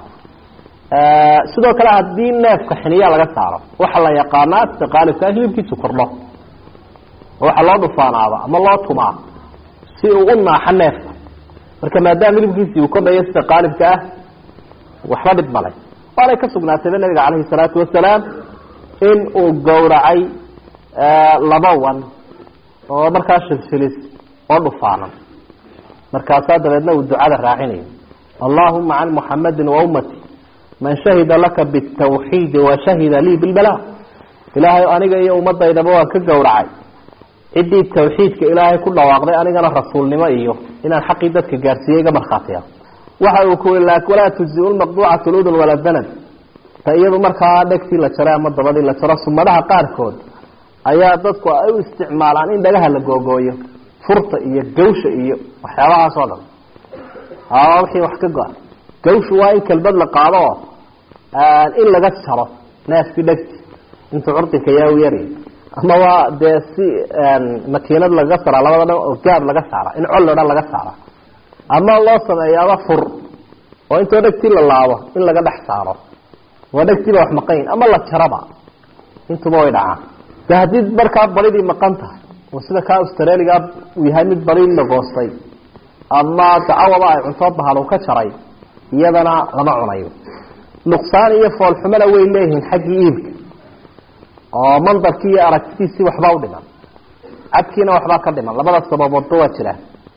sidoo kale haddii neefka xiniya laga saaro waxaa la yaqaanaa sida qaalibkaa hilibkiisu kordho oo waxaa loo dhufaanaaba ama loo tumaa si uu u naaxo neefka marka maadaama hilibkiisii uu kordhayo sida qaalibka ah waxba dhib malay waanay ka sugnaatayba nabiga calayhi salaatu wasalaam in uu gowracay laba wan oo markaa shilshilis oo dhufaanan markaasaa dabeedna uu ducada raacinayo allahuma can muxamadin wa ummati man shahida laka bitawxiidi wa shahida lii bilbala ilaahay aniga iyo ummadaydaba waan ka gowracay ciddii tawxiidka ilaahay ku dhawaaqday anigana rasuulnimo iyo inaan xaqii dadka gaarsiiyey iga markhaatiya waxa uu ku walaa tujzi lmaqduucatu ludun wala danad ta iyadu markaa dhegtii la jaray ama dabadii la jaro sumadaha qaarkood ayaa dadku ay u isticmaalaan in dhagaha la googooyo furta iyo gawsha iyo waxyaabahaas oo dhan wixii wax ka go-a gawshu waa in kelbad la qaado oo in laga jaro neefkii dhegti intuu curdinka yaa u yari ama waa dee si makiinad lagaga saraa labada dhan oo gaab laga saara in col o dhan laga saara ama loo sameeyaaba fur oo intoo dhegtii la laabo in laga dhex saaro waa dhegtiiba wax maqayn ama la jaraba intuba way dhacaan de haddii markaa baridii maqan tahay oo sida kaa australiga uu yahay mid bari la goostay ama dacawaba ay cunto bahal uu ka jaray iyadana lama cunayo nuqsaan iyo foolxumona way leeyihiin xaggii iibka oo mandarkii iyo aragtidiisii waxbaa u dhiman cadkiina waxbaa ka dhiman labada sababoodba waa jiraan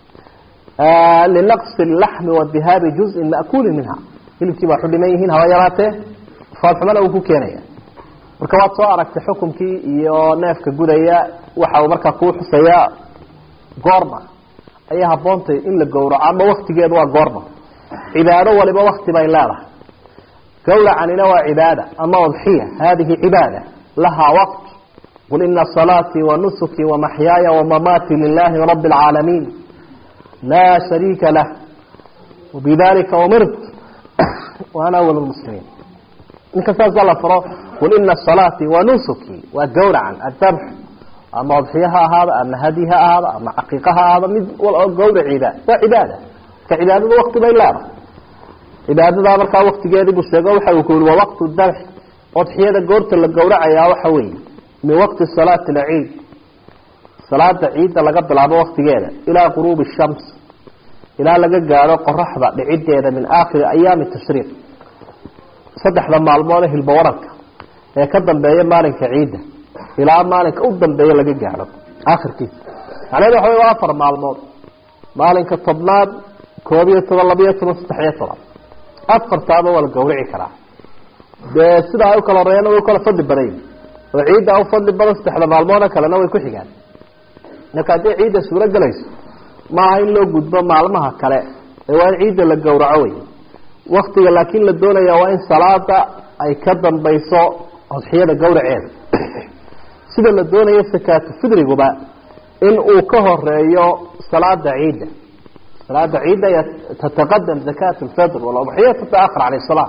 linaqsi laxmi wadihaabi juzin ma'kuuli minha hilibkii baa waxu dhiman yihiin haba yaraatee foolxumona uu ku keenaya marka waad soo aragtay xukumkii iyo neefka gudaya waxa uu markaa kuu xusayaa goorma ayay haboontay in la gowraco ama waktigeedu waa goorma cibaado waliba wakti bay leedahay gawracanina waa cibaada ama udxiya hadihi cibaada lahaa waqt qul ina salaatii wanusuki wamaxyaaya wamamaatii lilahi rabi اlcaalamiin laa shariika lah wabidalika umirt waana awal muslimiin ninka saasa la faro qul ina salaatii wanusuki waa gawracan adabx ama udxiya ha ahaado ama hadi ha ahaado ama caqiiqa ha ahaado mid gawraciida waa cibaada marka cibaadada wakti bay leedahay cibaadadaa markaa waktigeedii buu sheego waxa uu ku yihi waa waqtu dabx odxiyada goorta la gowracayaa waxa weeye min waqti salaati alciid salaada ciidda laga bilaabo waktigeeda ilaa quruubi shams ilaa laga gaadho qoraxda dhicideeda min aakhiri ayaami tashriiq saddexda maalmoode hilba waranka ee ka dambeeya maalinka ciidda ilaa maalinka u dambeeya laga gaadho aakhirkiisa macnahedu waxa wey waa afar maalmood maalinka tobnaad koob iyo toban labiyo toban saddex iyo toban afartaaba waa la gawrici karaa dee sidaa ay ukala horeeyana way ukala fadli badan yihin oo ciidda u fadli badan saddexda maalmooda kalena way ku xigaan marka haddii ciidda suuro gelayso maaha in loo gudbo maalmaha kale ee waa in ciidda la gawraco wey waktiga laakiin la doonaya waa in salaada ay ka dambayso odxiyada gawraceeda sida la doonayo sakaatu fidriguba in uu ka horeeyo salaada ciidda salaada ciidda tataqadam zakat lfitr waludxiya tataakhar can salaa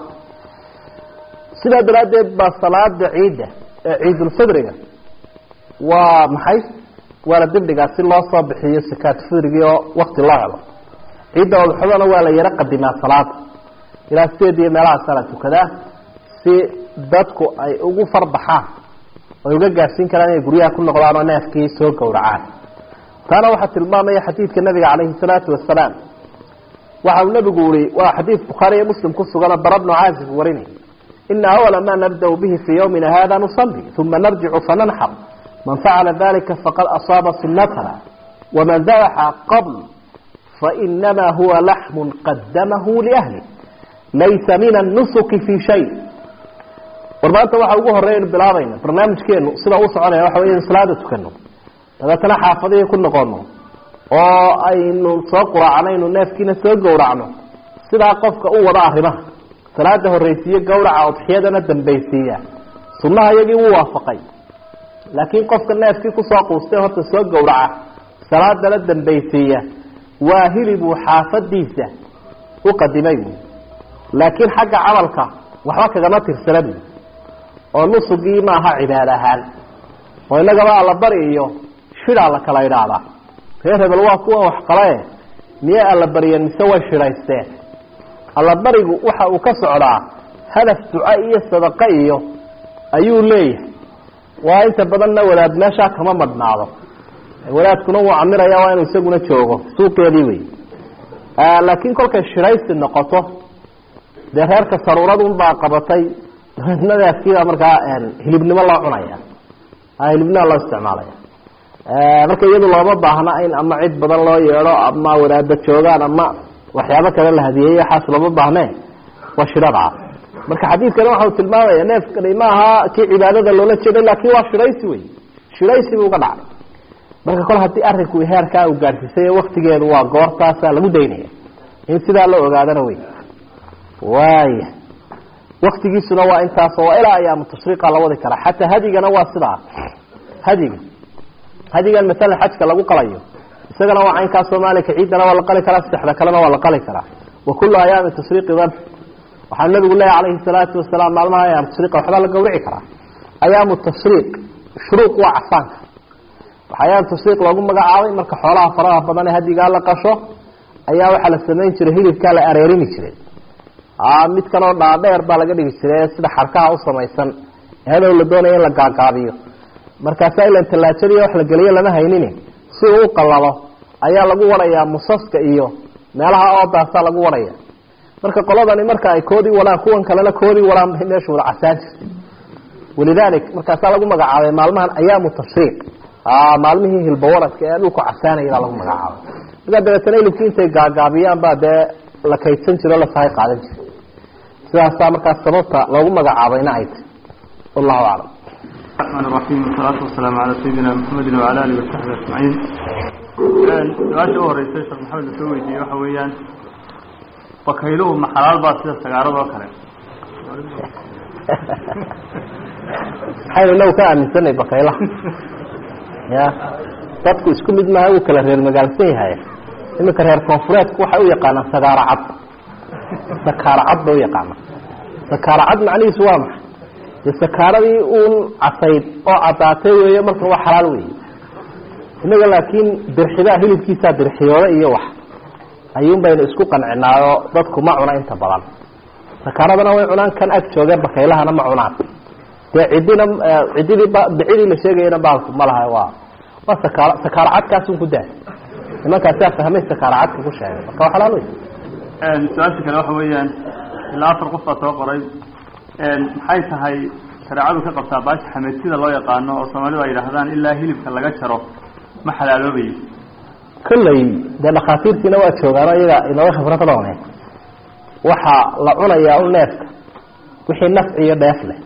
sidaa daraaddeed baa salaada ciidda ee ciidulfidriga waa maxay waa la dibdhigaa si loo soo bixiyo sakaat fidrigii oo wakti loo helo ciidda udxadana waa la yaro qadimaa salaada ilaa sideed iyo meelahaasaa la tukadaa si dadku ay ugu farbaxaan ay uga gaadhsiin karaan inay guryaha ku noqdaan oo neefkii soo gowracaan taana waxaa tilmaamaya xadiidka nabiga calayhi salaatu wasalaam waxa uu nabigu uri waa xadiid bukhaari iyo muslim ku suganoo bara bnu caazib warinay ina awala ma nabdau bihi fii ywmina hada nusali uma narjicu fananxar man facala dalika faqad asaaba sunatana waman dabaxa qabl fainama huwa laxmu qadamahu liahli laysa min annusuki fi shay war maanta waxa ugu horeynu bilaabayna barnaamijkeenu sida u soconaya waxa wey in salaada tukano dabeetana xaafadihii ku noqono oo aynu soo quraacnaynu neefkiina soo gowracno sidaa qofka u wada arrimaha salaada horreysiiye gawraca udxiyadana dambaysiiya sunnaha iyagii wuu waafaqay laakiin qofka neefkii kusoo quustay horta soo gowraca salaadana dambaysiiya waa hilibuu xaafadiisa u qadimay buui laakiin xagga camalka waxba kagama tirsana buui oo nusugii maaha cibaad ahaan oo innagaba allabari iyo shidaa la kala idhaahdaa reer hebel waa kuwan waxqalae miyay allabariyeen mise way shidhaysteen allabarigu waxa uu ka socdaa hadaf duco iyo sadaqo iyo ayuu leeyahay waa inta badanna wadaad meeshaa kama madhnaado wadaadkuna wuu camiraya waa inuu isaguna joogo suuqeedii wey laakiin kolkay shidhaysi noqoto dee reerka saruuradunbaa qabatay nadaafkiibaa markaa hilibnimo loo cunaya hilibnima loo isticmaalaya marka iyadu looma baahna in ama cid badan loo yeedho ama wadaada joogaan ama waxyaabo kale la hadiyeeyo waxaas looma baahne waa shidhadaa marka xadiidkani waxau tilmaamaya neefkani maaha kii cibaadada loola jeeday laakin waa shidhaysi wey shidhaysi buu ka dhacay marka kol haddii arinku heerkaa uu gaadhsiisay waktigeedu waa goortaasaa lagu daynaya in sidaa la ogaadana wey waaya waktigiisuna waa intaas waa ilaa ayaamu tashriiqa la wadi karaa xataa hadigana waa sidaa hadiga hadigan masalan xajka lagu qalayo isagana waa caynkaa soomaalika ciidana waa la qali karaa saddexda kalena waa la qali karaa wa kullu ayaami tashriiqi dan waxaa nabigu leeyahy calayhi salaatu wasalaam maalmaha ayaamu tashriiqa waxbaa la gawrici karaa ayaamu tashriiq shuruuq waa casaanka waxaa ayaamu tashriiq loogu magacaabay marka xoolaha faraha badan ee hadigaa la qasho ayaa waxaa la samayn jiray hilibkaa la areerimi jiray mid kaloo dhaadheer baa laga dhigi jiray sida xarkaha u samaysan hadow la doonaya in la gaagaabiyo markaasaa ilan tallaajadiiyo wax la geliyo lama haynin si uu u qalalo ayaa lagu warayaa musaska iyo meelaha oodaasaa lagu waraya marka qoladani marka ay koodii wadhaan kuwan kalena koodii wadhaan bay meesha wada casaan jirtay walidalik markaasaa lagu magacaabay maalmahan ayaamu tashriiq maalmihii hilbawaradka ee dhulku casaanaya baa lagu magacaabay markaa dabeetana hilibkii intay gaagaabiyaan baa dee la kaydsan jiro la sahay qaadan jiray sidaasaa markaas sababta loogu magacaabayna ay tahy wallahu aclam الرحمن الرحيم والصلاة والسلام على سيدنا محمد وعلى آله وصحبه أجمعين su-aasha u horeysa sheekh maxamed lasoo weydiiyey waxa weeyaan bakayluhu ma xalaal baa sida sagaarada oo kale maxaynu inagu ka aaminsanay bakaylaha ya dadku isku mid maaha wuu kala reer magaalsan yahay iminka reer koonfureedku waxay u yaqaanaan sagaaro cad sakaaro cad bay u yaqaanaan sakaaro cad macnihiisu waa maxay dee sakaaradii uun casayd oo caddaatay weeye marka waa xalaal weeye innaga laakiin dirxidaa hilibkiisaa dirxiyooda iyo wax ayuun baynu isku qancinaayo dadku ma cuna inta badan sakaaradana way cunaan kan ag joogeen bakaylahana ma cunaan dee ciddina ciddidii bicidii la sheegayana baalku ma laha waa waa sakaar sakaaro cadkaasun ku daa nimankaasaa fahmay sakaaro cadka ku sheegay marka waa xalaal wey su-aasha kale waxa weeyaan ilaa afar qof baa soo qoray maxay tahay shareecadu ka qabtaa baasha xameedsida loo yaqaano oo soomaalidu ay yidhaahdaan ilaa hilibka laga jaro ma xalaaloobayo kolley dee dhakhaatiirtiina waa joogaano iyaga inooga khibrad doone waxaa la cunayaa u neefka wixii nafci iyo dheef leh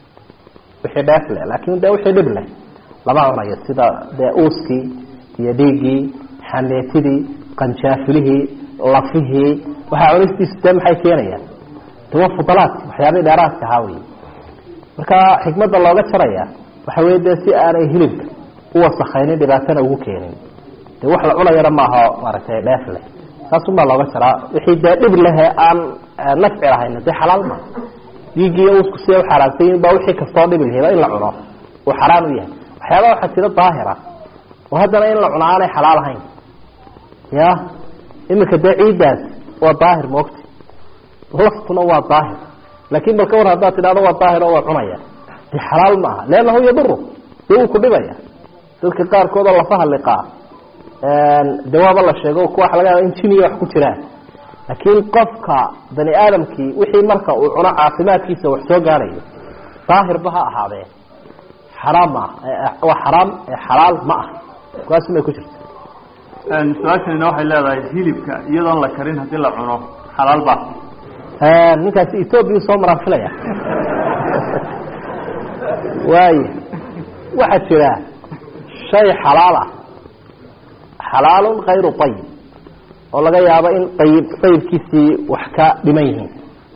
wixii dheef leh laakin dee wixii dhib leh lama cunayo sida dee uuskii iyo dhiiggii xameetidii qanjaafilihii lafihii waxaa cunistiisu dee maxay keenayaan waa fudalaadki waxyaabihii dheeraadka ahaa wey marka xikmadda looga jaraya waxa wey dee si aanay hilibka u wasakaynin dhibaatana ugu keenin dee wax la cunayana maaha maaragtay dheef leh saasun baa looga jaraa wixii dee dhib lehe aan nafci lahayn dee xalaal ma dhiigiiyo usku siday uxaaraantay baa wixii kastoo dhibi lahayba in la cuno uu xaraan u yahay waxyaaba waxaa jira daahira oo haddana in la cuno aanay xalaal ahayn ya iminka dee ciiddaas waa daahir maogta laftuna waa daahir laakin bal ka war haddaad tidhahdo waa daahir oo waa cunaya de xalaal ma aha leannahu yaduru dee wuu ku dhibaya dadka qaarkood oo lafaha liqaa dawaaba la sheego kuwa waxa laga yaaba in jiniya wax ku jiraan laakiin qofka bani aadamkii wixii marka uu cuno caafimaadkiisa wax soo gaarayo daahirba ha ahaadee xaraam ma ah waa xaraam xalaal ma ah kuwaasumay ku jirta su-aashanina waxay leedahay hilibka iyadoon la karin haddii la cuno xalaal baa ninkaasi ethoobiya soo maraan filaya waaya waxaa jira shay xalaal ah xalaalun kayru ayib oo laga yaabo in ayib ayibkiisii wax ka dhiman yihiin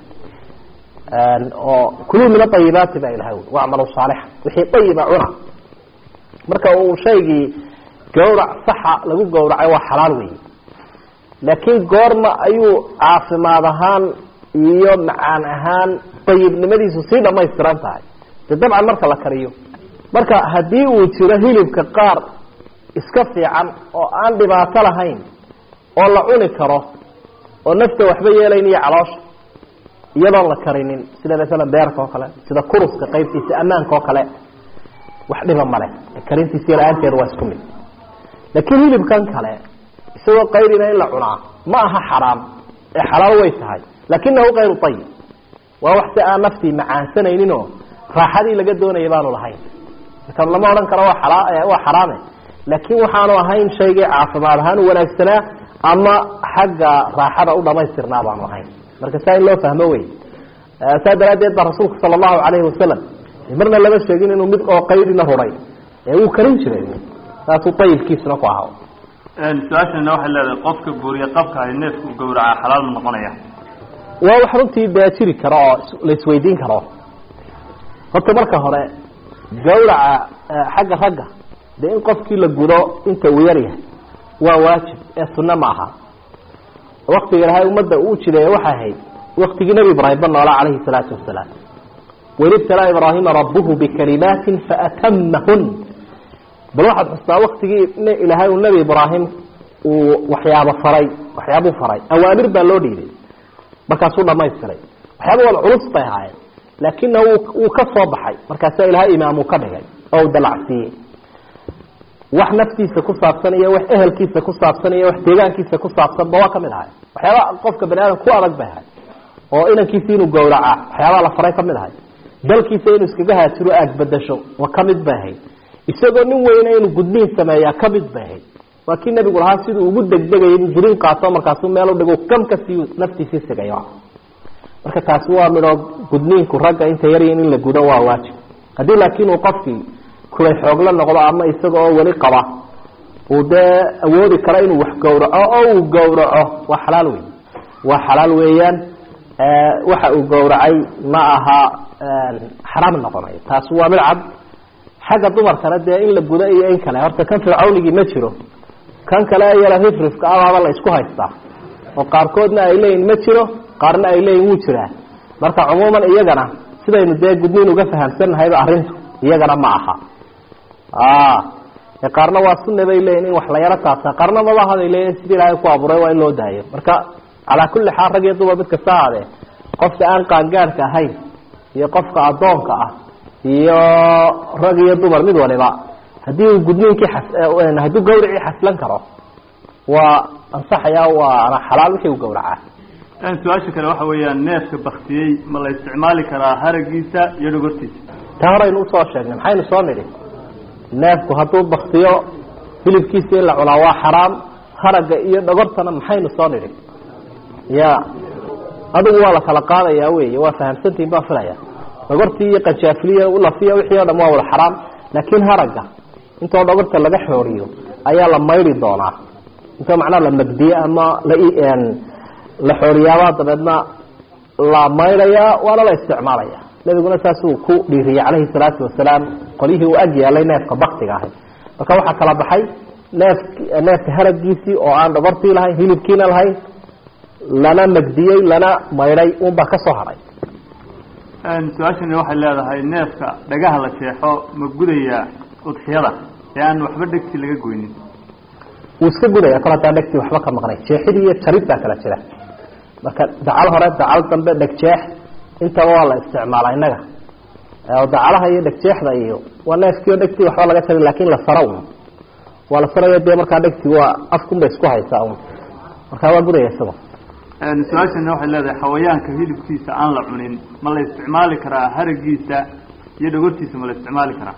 oo kuluu min aayibaati ba ilahay wacmalu saalixa wixii ayiba cuna marka uu shaygii gawrac saxa lagu gawracay waa xalaal wey laakiin goorma ayuu caafimaad ahaan iyo macaan ahaan ayibnimadiisu sii dhamaystiran tahay de dabcan marka la kariyo marka haddii uu jiro hilibka qaar iska fiican oo aan dhibaato lahayn oo la cuni karo oo nafta waxba yeelayn iyo caloosha iyadoon la karinin sida masalan beerka oo kale sida kuruska qaybtiisa ammaanka oo kale wax dhiba male karintiisa la-aanteeda waa isku mid laakiin hilibkan kale isagoo qayrina in la cunaa ma aha xaraam ee xalaal way tahay lakinahu kayru ayib waa wax si aan naftii macaansanayninoo raaxadii laga doonaya baanu lahayn marka lama odhan karo waa ala waa xaraame laakiin waxaanu ahayn shaygii caafimaad ahaan u wanaagsanaa ama xagga raaxada u dhamaystirnaa baanu ahayn marka saa in loo fahmo wey saa daraaddeed baa rasuulku sala allahu calayhi wasalam marna lama sheegin inuu mid oo qaydina ruray ee wuu karin jiray saasuu ayibkiisuna ku ahaa su-aashana waxay leedahay qofka buuriye qabka ahay neefku gawracaa xalaal ma noqonaya waa wax runtii dee jiri karo oo la isweydiin karo horta marka hore gawraca xagga ragga dee in qofkii la gudo inta uu yar yahay waa waajib ee sunno ma aha waktiga ilahay ummadda uu jireeye waxay ahayd waktigii nebi ibraahim ba noolaa calayhi salaatu wasalaam waid ibtalaa ibraahima rabuhu bikalimaatin faatamahun bal waxaad xustaa waktigii ilaahay uu nebi ibraahim uu waxyaabo faray waxyaabuu faray awaamir baa loo dhiibay markaasuu dhamaystiray waxyaaba wal culus bay ahaayeen laakina wuu ka soo baxay markaasaa ilahay imaamuu ka dhigay oo u dalacsiiyey wax naftiisa ku saabsan iyo wax ehelkiisa ku saabsan iyo wax deegaankiisa ku saabsanba waa kamid ahay waxyaaba qofka bani aadam ku adag bay ahay oo inankiisa inuu gawracaa waxyaabaa la faray kamid ahay dalkiisa inuu iskaga haajiro aagbadasho waa kamid bay ahayd isagoo nin weyne inuu gudniin sameeyaa kamid bay ahayd waa kii nabigu lahaa siduu ugu degdegayay inuu jiriin qaato markaasuu meel udhigo kam kasii naftiisii sigayo marka taasi waa midhoo gudniinku ragga inta yaryin in la gudo waa waajib haddii laakiin uu qofkii kulay xoogla noqdo ama isaga oo weli qaba uu dee awoodi karo inuu wax gawraco oo uu gawraco waa xalaal wey waa xalaal weeyaan waxa uu gawracay ma aha xaraam noqonayo taasi waa mid cad xagga dumarkana dee in la gudo iyo in kale horta kan fircawnigii ma jiro kan kale yala rifrifka abaaba la isku haystaa oo qaarkoodna ay leeyihin ma jiro qaarna ay leeyihin wuu jiraa marka cumuuman iyagana sidaynu dee gudniin uga fahamsannahayba arrintu iyagana ma aha qaarna waa sunna bay leeyihin in wax la yaro taabtaa qaarna mabahaday leeyihin sidii ilaahay ku abuuray waa in loo daayo marka calaa kulli xaal rag iyo dumar mid kasta ahaadee qofka aan qaangaadhka ahayn iyo qofka addoonka ah iyo rag iyo dumar mid waliba haddii uu gudniinkii hadduu gawracii xaslan karo waa ansaxaya waana xalaal wixii uu gawracaa su-aasha kale waxa weeyaan neefka baktiyey ma la isticmaali karaa haragiisa iyo dhogortiisa taa horaynu usoo sheegnay maxaynu soo nidhi neefku hadduu baktiyo hilibkiisa in la cunaa waa xaraam haraga iyo dhogortana maxaynu soo nidhi ya adigu waa la kala qaadaya wey waa fahamsantihin baan filaya dhogortii iyo qajaafiliya lafiya wixii o dham waa wada xaraam laakiin haraga intoo dhogorta laga xooriyo ayaa la maydi doonaa intoo macnaha la magdiye ama la la xooriyaabaa dabeedna la maydayaa waana la isticmaalaya nabiguna saasuu ku dhiiriyey calayhi salaatu wasalaam qolyihii uu ag yaalay neefka baktiga ahay marka waxaa kala baxay neef neefka haragiisii oo aan dhogortii lahayn hilibkiina lahayn lana magdiyey lana maydhay unbaa ka soo haray su-aashani waxay leedahay neefka dhagaha la jeexo ma gudaya udxiyada ee aan waxba dhegti laga goynin wuu iska gudaya kol hadaa dhegtii waxba ka maqnay jeexid iyo jarid baa kala jira marka dacal hore dacal dambe dhegjeex intaba waa la isticmaala innaga dacalaha iyo dhegjeexda iyo waa neefkii oo dhegtii waxba laga jarin lakin la saro un waa la sarayo dee markaa dhegtii waa afkun bay isku haysaa un markaa waa gudaya isago su-aashani waxay leedahay xawayaanka hilibkiisa aan la cunin ma la isticmaali karaa haragiisa iyo dhogortiisa ma la isticmaali karaa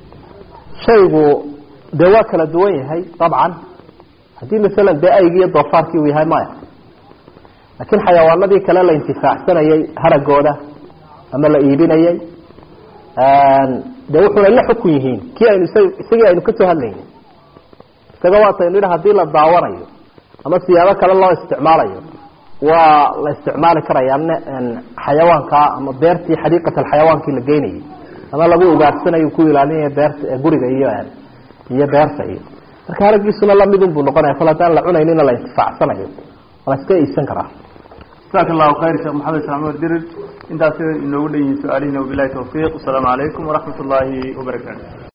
shaygu dee waa kala duwan yahay dabcan haddii masalan dee aygii iyo doofaarkii uu yahay maya laakiin xayawaanadii kale la intifaacsanayay haragooda ama la iibinayay dee wuxuna la xukun yihiin kii aynu isagii aynu kasoo hadlaynay isaga waataynu yidhi hadii la daawanayo ama siyaabo kale loo isticmaalayo waa la isticmaali karaya xayawaanka ama beertii xadiiqat alxayawaankii la geynayay ama lagu ugaarsanayo ku ilaalinaya beerta guriga iyo iyo beerta iyo marka haragiisuna lamidun buu noqonaya kol haddaan la cunaynina la intifaacsanayo la iska iibsan karaa jazaaka allahu khayr sheekh maxamed ismaamud dirir intaas inoogu dhan yihiin su-aalihiina wabilahi tawfiiq wasalaamu calaykum waraxmat ullaahi wabarakaatu